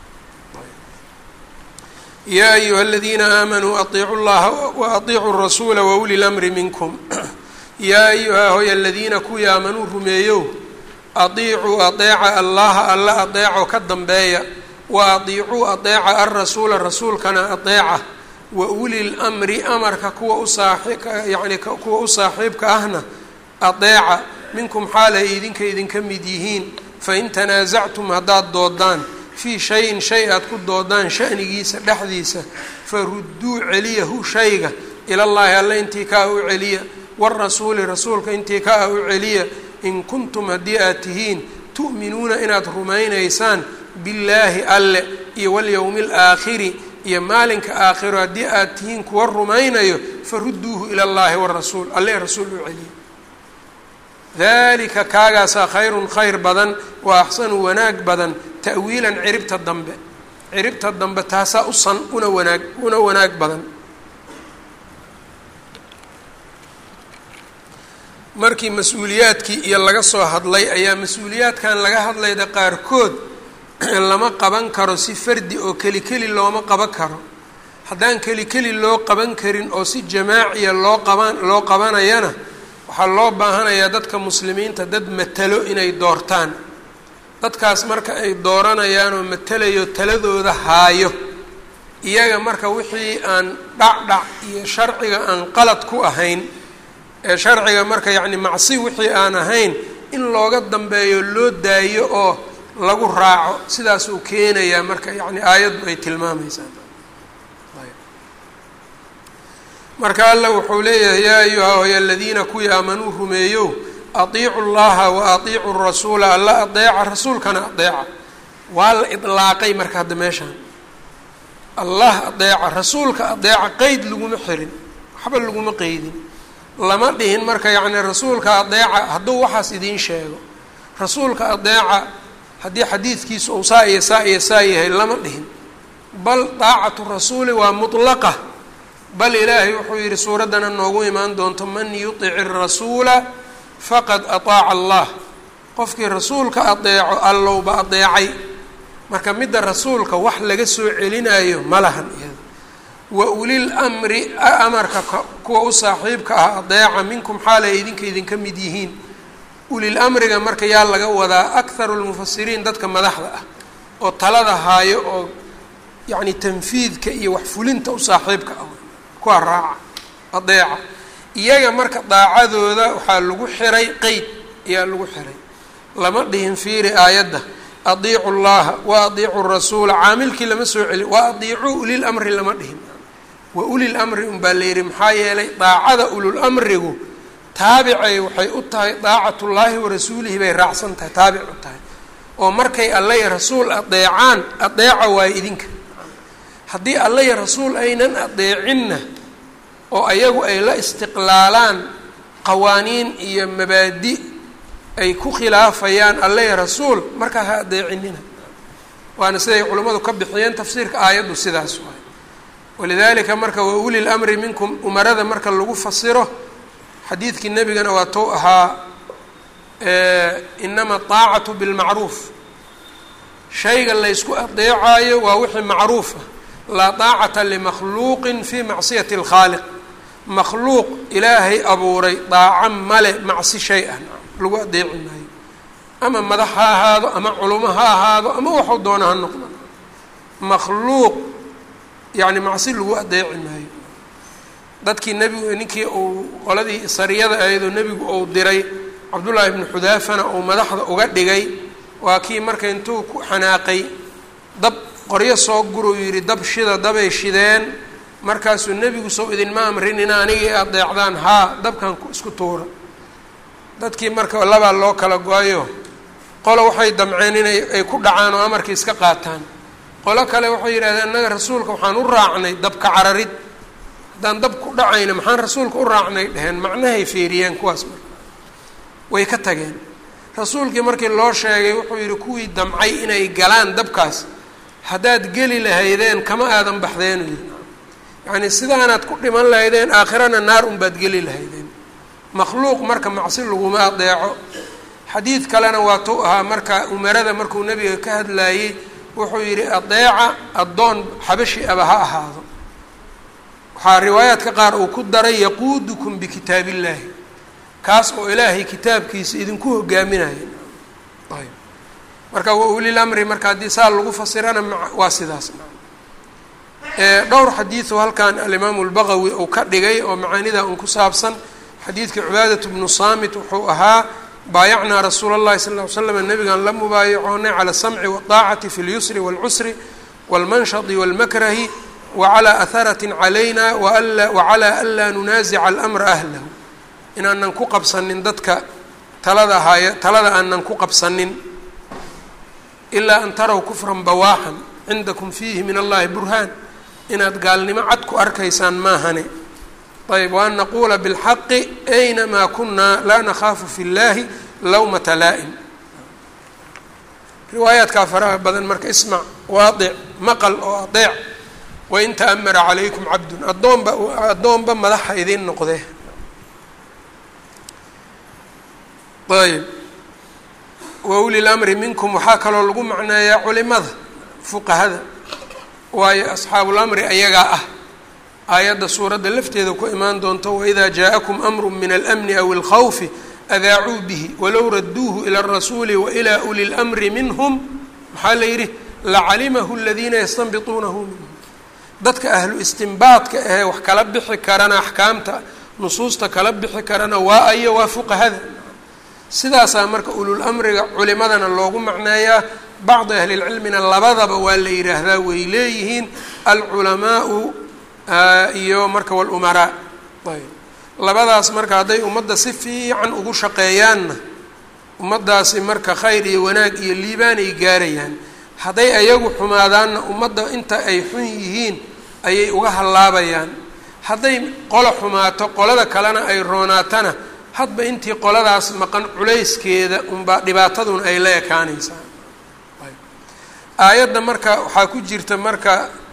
yaa ayuha aladiina aamanuu aiicu llaha wa aiicuu rasuula wa uli lamri minkum yaa ayuha hoy aladiina kuwii aamanuu rumeeyow adiicuu adeeca allaha alla adeeco ka dambeeya wa adiicuu adeeca alrasuula rasuulkana adeeca wa uli lmri amarka kuwa usaaiyani kuwa u saaxiibka ahna adeeca minkum xaalay idinka idinka mid yihiin fain tanaasactum haddaad doodaan fii shayin shay aad ku doodaan shanigiisa dhexdiisa farudduu celiyahu shayga ilallaahi alle intii kaa u celiya warasuuli rasuulka intii kaa u celiya in kuntum haddii aad tihiin tu'minuuna inaad rumaynaysaan billaahi alle iyo walyowmi alaakhiri iyo maalinka aakhiro haddii aad tihiin kuwa rumaynayo farudduuhu ila llaahi warasuul alle rasuul u celiya dalika kaagaasaa khayrun khayr badan wa axsanu wanaag badan ta'wiilan ciribta dambe ciribta dambe taasaa u san una wanaag una wanaag badan markii mas-uuliyaadkii iyo laga soo hadlay ayaa mas-uuliyaadkan laga hadlayda qaarkood lama qaban karo si fardi oo keli keli looma qaban karo haddaan keli keli loo qaban karin oo si jamaaciya loo qaban loo qabanayana waxaa loo baahanayaa dadka muslimiinta dad matalo inay doortaan dadkaas marka ay dooranayaan oo matalayo taladooda haayo iyaga marka wixii aan dhacdhac iyo sharciga aan qalad ku ahayn ee sharciga marka yacni macsi wixii aan ahayn in looga dambeeyo loo daayo oo lagu raaco sidaasuu keenayaa marka yacni aayaddu ay tilmaamaysaa marka alla wuxuu leeyahay yaa ayuha hoy aladiina kuwii aamanuu rumeeyow atiicu llaha wa atiicu rasuula alla adeeca rasuulkana adeeca waa la idlaaqay marka hadda meeshaan allah adeeca rasuulka adeeca qeyd laguma xirin waxba laguma qeydin lama dhihin marka yacni rasuulka adeeca hadduu waxaas idiin sheego rasuulka adeeca haddii xadiidkiisu uu saa iyo saa iyo saa yahay lama dhihin bal daacatu rasuuli waa mutlaqa bal ilaahay wuxuu yidhi suuraddana noogu imaan doonto man yuطici rasuula faqad ataaca allah qofkii rasuulka adeeco allowba adeecay marka midda rasuulka wax laga soo celinayo ma lahan iyada wa ulil mri amarka kuwa u saaxiibka ah adeeca minkum xaalay idinka idinka mid yihiin ulil amriga marka yaa laga wadaa akharu lmufasiriin dadka madaxda ah oo talada haayo oo yacni tanfiidka iyo wax fulinta u saaxiibka ah kuwa raaca adeeca iyaga marka daacadooda waxaa lagu xiray qeyd ayaa lagu xiray lama dhihin fiiri aayadda adiicu llaha wa adiicu rasuula caamilkii lama soo celi wa adiicuu ulil amri lama dhihin wa ulil amri unbaa la yidhi maxaa yeelay daacada ulul amrigu taabicay waxay u tahay daacatullaahi wa rasuulihi bay raacsan tahay taabic u tahay oo markay allay rasuul adeecaan adeeca waayo idinka haddii allay rasuul aynan adeecinna oo ayagu ay la istiqlaalaan qawaaniin iyo mabaadi ay ku khilaafayaan alleh rasuul markaa ha adeecinina waana siday culimmadu ka bixiyeen tafsiirka aayaddu sidaas waay walidaalika marka wa uli lamri minkum umarada marka lagu fasiro xadiidkii nebigana waa tou ahaa inama aacatu bilmacruuf shayga laysku adeecaayo waa wixii macruufa laa daacata limakhluuqin fii macsiyati اlkhaaliq makhluuq ilaahay abuuray daaco male macsi shay ah lagu adeeci maayo ama madax ha ahaado ama culumo ha ahaado ama waxuu doona ha noqdo makhluuq yacni macsi lagu adeeci maayo dadkii nebigu ninkii uu qoladii sariyada ahaydoo nebigu uu diray cabdullaahi ibnu xudaafana uu madaxda uga dhigay waa kii marka intuu ku xanaaqay dab qoryo soo guruu yidhi dab shida dabay shideen markaasuu nebigu sow idinma amrin ina anigii adeecdaan haa dabkan isku tuura dadkii marka labaa loo kala go-ayo qolo waxay damceen inay ay ku dhacaan oo amarkii iska qaataan qolo kale waxay yidhahdeen annaga rasuulka waxaan u raacnay dabka cararid haddaan dab ku dhacayna maxaan rasuulka u raacnay dheheen macnahay feeriyeen kuwaas marka way ka tageen rasuulkii markii loo sheegay wuxuu yidhi kuwii damcay inay galaan dabkaas haddaad geli lahaydeen kama aadan baxdeen yidhi yacnii sidaanaad ku dhiman lahaydeen aakhirana naar unbaad geli lahaydeen makhluuq marka macsi laguma adeeco xadiid kalena waa tuu ahaa marka umarada markuu nebiga ka hadlaayey wuxuu yidhi adeeca addoon xabashi aba ha ahaado waxaa riwaayaadka qaar uu ku daray yaquudukum bikitaab illaahi kaas oo ilaahay kitaabkiisa idinku hogaaminaya ayb marka wa ulil amri marka haddii saa lagu fasirana waa sidaas dhowr xadiidu halkan alimaamu lbaqawi uu ka dhigay oo macaanida un ku saabsan xadiidkii cubaadat bnu saamit wuxuu ahaa baayacnaa rasuula اllahi sal ly slam nabigaan la mubaayacoonay cala asamci wاdaacati fi اlyusri wاlcusri wاlmanshadi wاlmakrahi wacalى aharati calayna wacalى anlaa nunaasica almra ahlahu inaanan ku qabsanin dadka talada haaya talada aanan ku qabsanin ilaa an taraw kufran bawaaxan cindakum fiihi min allahi burhaan inaad gaalnimo cad ku arkaysaan maahane ayb waan naquula bilxaqi aynamaa kunaa laa nakhaafu fi llahi lawmata laa-im riwaayaadkaa faraha badan marka ismac waadic maqal oo adeec wain ta'amara calaykum cabdun addoonba addoonba madaxa idiin noqdee ayb wa uli lamri minkum waxaa kaloo lagu macneeyaa culimada fuqahada waayo asxaabulamri ayagaa ah aayadda suuradda lafteeda ku imaan doonto waidaa jaaءakum amru min almni aw اlkhawfi adaacuu bihi walow raduuhu ilى الrasuuli wailaa uli اlmri minhm maxaa la yidhi lacalimahu aladiina yastanbituunahu minhum dadka ahlu istinbaadka ahee wax kala bixi karana axkaamta nusuusta kala bixi karana waa ayo waa fuqahada sidaasaa marka ulul amriga culimadana loogu macneeyaa bacdi ahli lcilmina labadaba waa la yidhaahdaa way leeyihiin alculamaau iyo marka walumaraa ayb labadaas marka hadday ummadda si fiican ugu shaqeeyaanna ummaddaasi marka khayr iyo wanaag iyo liibaan ay gaarayaan hadday ayagu xumaadaanna ummadda inta ay xun yihiin ayay uga hallaabayaan hadday qola xumaato qolada kalena ay roonaatana hadba intii qoladaas maqan culayskeeda unbaa dhibaataduna ay la ekaanaysaa aayadda marka waxaa ku jirta marka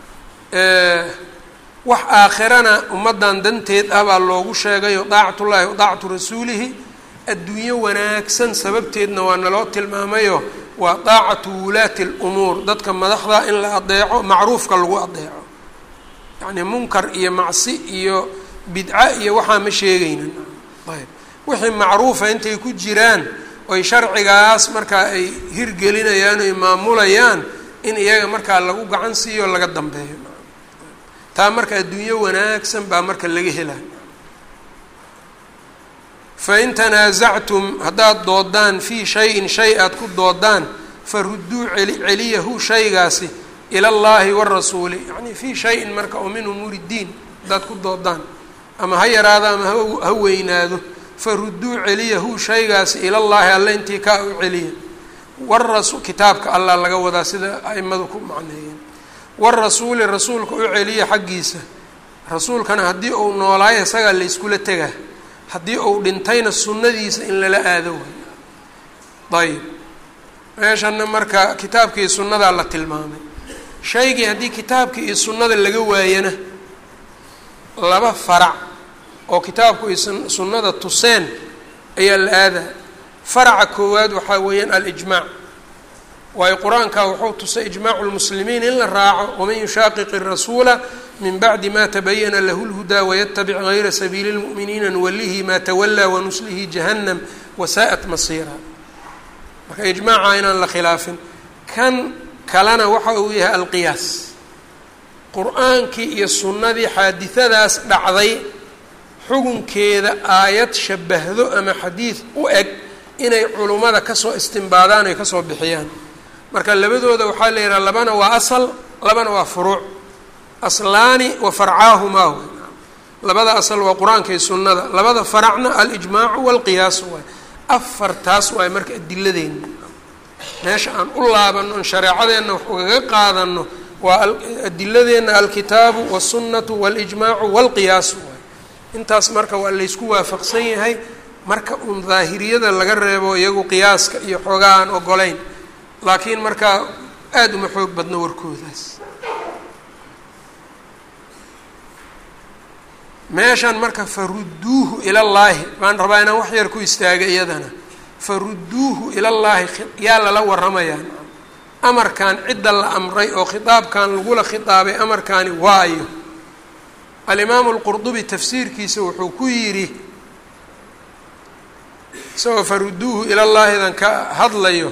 wax aakhirana ummaddan danteed ah baa loogu sheegayo daacatullaahi wa daacatu rasuulihi adduunyo wanaagsan sababteedna waa naloo tilmaamayo waa daacatu wulaati lumuur dadka madaxda in la adeeco macruufka lagu adeeco yacnii munkar iyo macsi iyo bidca iyo waxaa ma sheegaynan ayb wixii macruufa intay ku jiraan oy sharcigaas markaa ay hirgelinayaan oy maamulayaan in iyaga markaa lagu gacan siiyo laga dambeeyo taa marka adduunyo wanaagsan baa marka laga helaa fain tanaasactum haddaad doodaan fii shayin shay aad ku doodaan farudduu celiyahu shaygaasi ila llaahi warasuuli yacnii fii shayin marka oo min umuuri ddiin haddaad ku doodaan ama ha yaraado ama ha weynaado farudduu celiyahu shaygaasi ilallaahi alle intii kaa u celiya warasu kitaabka allah laga wadaa sida aimadu ku macneeyeen warasuuli rasuulka u celiya xaggiisa rasuulkana haddii uu noolaayo isagaa layskula tegaa haddii uu dhintayna sunnadiisa in lala aado way ayib meeshana marka kitaabka iyo sunnadaa la tilmaamay shaygii haddii kitaabka iyo sunnada laga waayana laba farac oo kitaabku iyo sunnada tuseen ayaa la aadaa faraca koowaad waxaa weeyaan alijmaac waayo qur-aanka wuxuu tusay ijmaacu lmuslimiin in la raaco waman yushaaqiqi rasuula min bacdi ma tabayana lahu lhudaa wayatabic gayra sabiili lmu'miniina nuwalihi ma tawalaa wanuslihi jahannam wasaa'at masiira marka ijmaaca inaan la khilaafin kan kalena waxa uu yahay alqiyaas qur-aankii iyo sunnadii xaadidadaas dhacday xugunkeeda aayad shabahdo ama xadiid u eg inay culummada kasoo istimbaadaan ay kasoo bixiyaan marka labadooda waxaa la yidhaha labana waa asal labana waa furuuc aslaani wa farcaahumaa way labada asal waa qur-aanka iyo sunnada labada faracna alijmaacu waalqiyaasu waay afartaas waay marka adiladeena meesha aan u laabanno on shareecadeenna wax ugaga qaadano waa adiladeenna alkitaabu wالsunnatu wاlijmaacu wاlqiyaasu waay intaas marka waa laysku waafaqsan yahay marka uun daahiriyada laga reebo iyagu qiyaaska iyo xoogaa aan ogolayn laakiin markaa aada uma xoog badno warkoodaas meeshan marka farudduuhu ilallaahi baan rabaa inaan wax yar ku istaaga iyadana farudduuhu ilallaahi yaa lala waramayaa amarkan cidda la amray oo khitaabkan lagula khitaabay amarkaani waayo alimaamu alqurdubi tafsiirkiisa wuxuu ku yidhi isagoo farudduuhu ilallaahidan ka hadlayo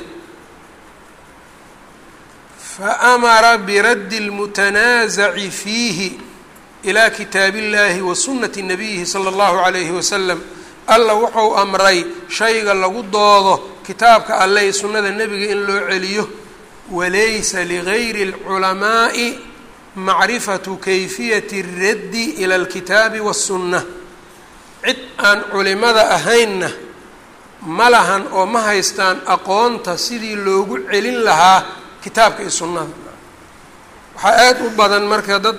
faamara biraddi lmutanaasaci fiihi ilaa kitaabi illaahi wa sunnati nabiyihi sala allahu calayhi wasalam alla wuxuu amray shayga lagu doodo kitaabka alle iyo sunnada nebiga in loo celiyo walaysa ligayri اlculamaa'i macrifatu kayfiyati اraddi ila alkitaabi waاsunna cid aan culimada ahaynna ma lahan oo ma haystaan aqoonta sidii loogu celin lahaa kitaabka iyo sunnada waxaa aada u badan marka dad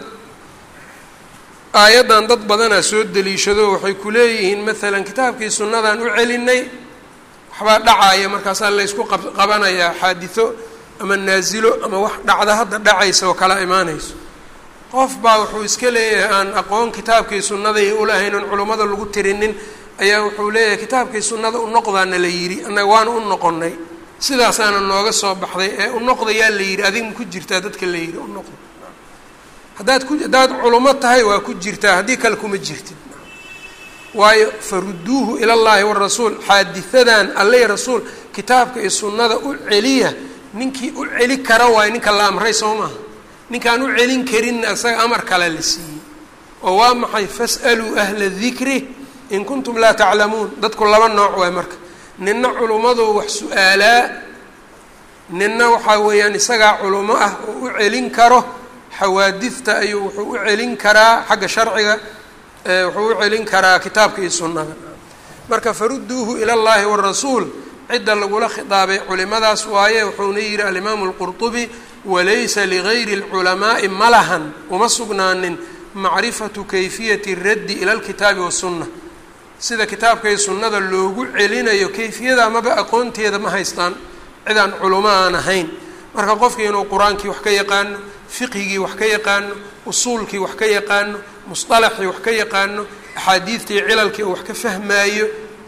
aayaddan dad badanaa soo deliishado waxay ku leeyihiin maalan kitaabkii sunnadaan u celinay waxbaa dhacaaya markaasaa laysku qabanayaa xaadiso ama naasilo ama wax dhacda hadda dhacaysa oo kala imaanayso qof baa wuxuu iska leeyahay aan aqoon kitaabkii sunnada iyo ulahayn oon culummada lagu tirinin ayaa wuxuu leeyahay kitaabkii sunnada u noqdaana la yidhi annaga waana u noqonay sidaasaana nooga soo baxday ee u noqdayaa la yidhi adig ma ku jirtaa dadka la yidhi u noqda haddaad ku haddaad culummo tahay waa ku jirtaa haddii kale kuma jirtid waayo farudduuhu ilallaahi warasuul xaadihadan alle rasuul kitaabka iyo sunnada u celiya ninkii u celi kara waayo ninka la amray soo maaha ninkaan u celin karinna isaga amar kale la siiyey oo waa maxay fas'aluu ahla dikri in kuntum laa taclamuun dadku laba nooc waay marka ninna culummadu wax su-aalaa ninna waxaa weeyaan isagaa culummo ah oo u celin karo xawaadidta ayuu wuxuu u celin karaa xagga sharciga wuxuu u celin karaa kitaabka iyo sunnada marka farudduuhu ila llahi warasuul cidda lagula khitaabay culimadaas waaye wuxuuna yihi alimaamu alqurطubi walaysa ligayri اlculamaa'i malahan uma sugnaanin macrifatu kayfiyati raddi ila alkitaabi wasunna sida kitaabka iyo sunnada loogu celinayo kayfiyada amaba aqoonteeda ma haystaan cidaan culamo aan ahayn marka qofkii inuu qur-aankii wax ka yaqaano fiqhigii wax ka yaqaano usuulkii wax ka yaqaano musطalaxii wax ka yaqaano axaadiidtii cilalkii uu wax ka fahmaayo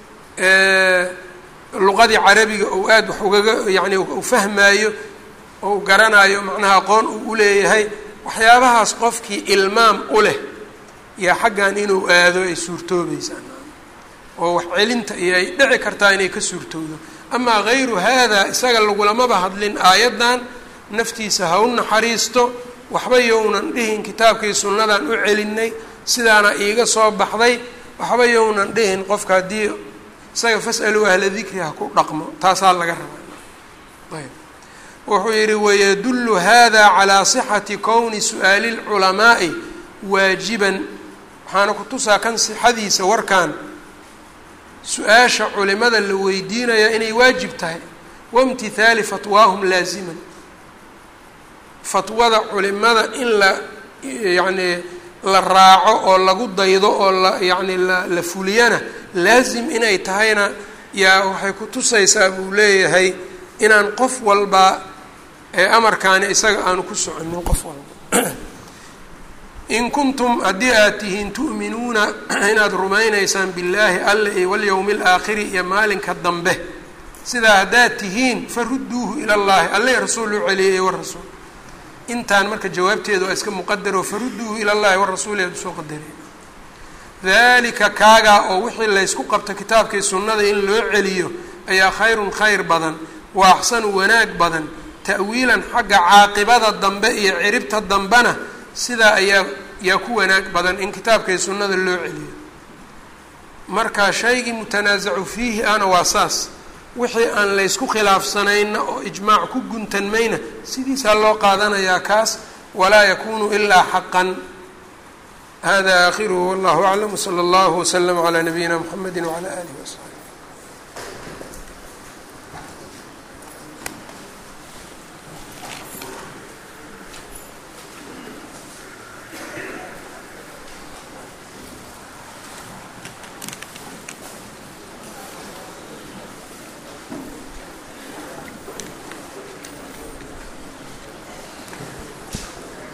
luqadii carabiga ou aada wax ugaga yani u fahmaayo ou garanaayo macnaha aqoon uu u leeyahay waxyaabahaas qofkii ilmaam u leh yaa xaggan inuu aado ay suurtoobeysaan oo wax celinta iyo ay dhici kartaa inay ka suurtoodo amaa gayru haada isaga lagulamaba hadlin aayaddan naftiisa ha u naxariisto waxba younan dhihin kitaabkii sunnadan u celinay sidaana iiga soo baxday waxba younan dhihin qofka haddii isaga fas'aluu ahla dikri ha ku dhaqmo taasaa laga rabaa ayb wuxuu yidhi wayadullu hada calaa sixati kowni su'aali lculamaa'i waajiban waxaana ku tusaa kan sixadiisa warkan su-aasha culimada la weydiinaya inay waajib tahay waimtithaali fatwaahum laaziman fatwada culimada in la yacni la raaco oo lagu daydo oo la yacni la la fuliyana laasim inay tahayna yaa waxay ku tusaysaa buu leeyahay inaan qof walba ee amarkaani isaga aanu ku soconin qof walba in kuntum haddii aad tihiin tu'minuuna inaad rumaynaysaan billaahi alle iyo walyowmi alaakhiri iyo maalinka dambe sidaa haddaad tihiin farudduuhu ila llahi alle rasuul u celiyay warasuul intaan marka jawaabteedu waa iska muqadaro farudduuhu ila llahi warasuul eed usoo qadareen dalika kaagaa oo wixii laysku qabto kitaabkii sunnada in loo celiyo ayaa khayrun khayr badan wa axsanu wanaag badan ta'wiilan xagga caaqibada dambe iyo ciribta dambena sidaa ayaa yaa ku wanaag badan in kitaabkii sunnada loo celiyo marka shaygii mutanaasacu fiihi ana waa saas wixii aan laysku khilaafsanayna oo ijmaac ku guntanmayna sidiisaa loo qaadanayaa kaas walaa yakunu ilaa xaqan hada aakhiruhu wallahu aclam wsala allahu waslama calaa nabiyina mxamedi wcala alihi wasaxbi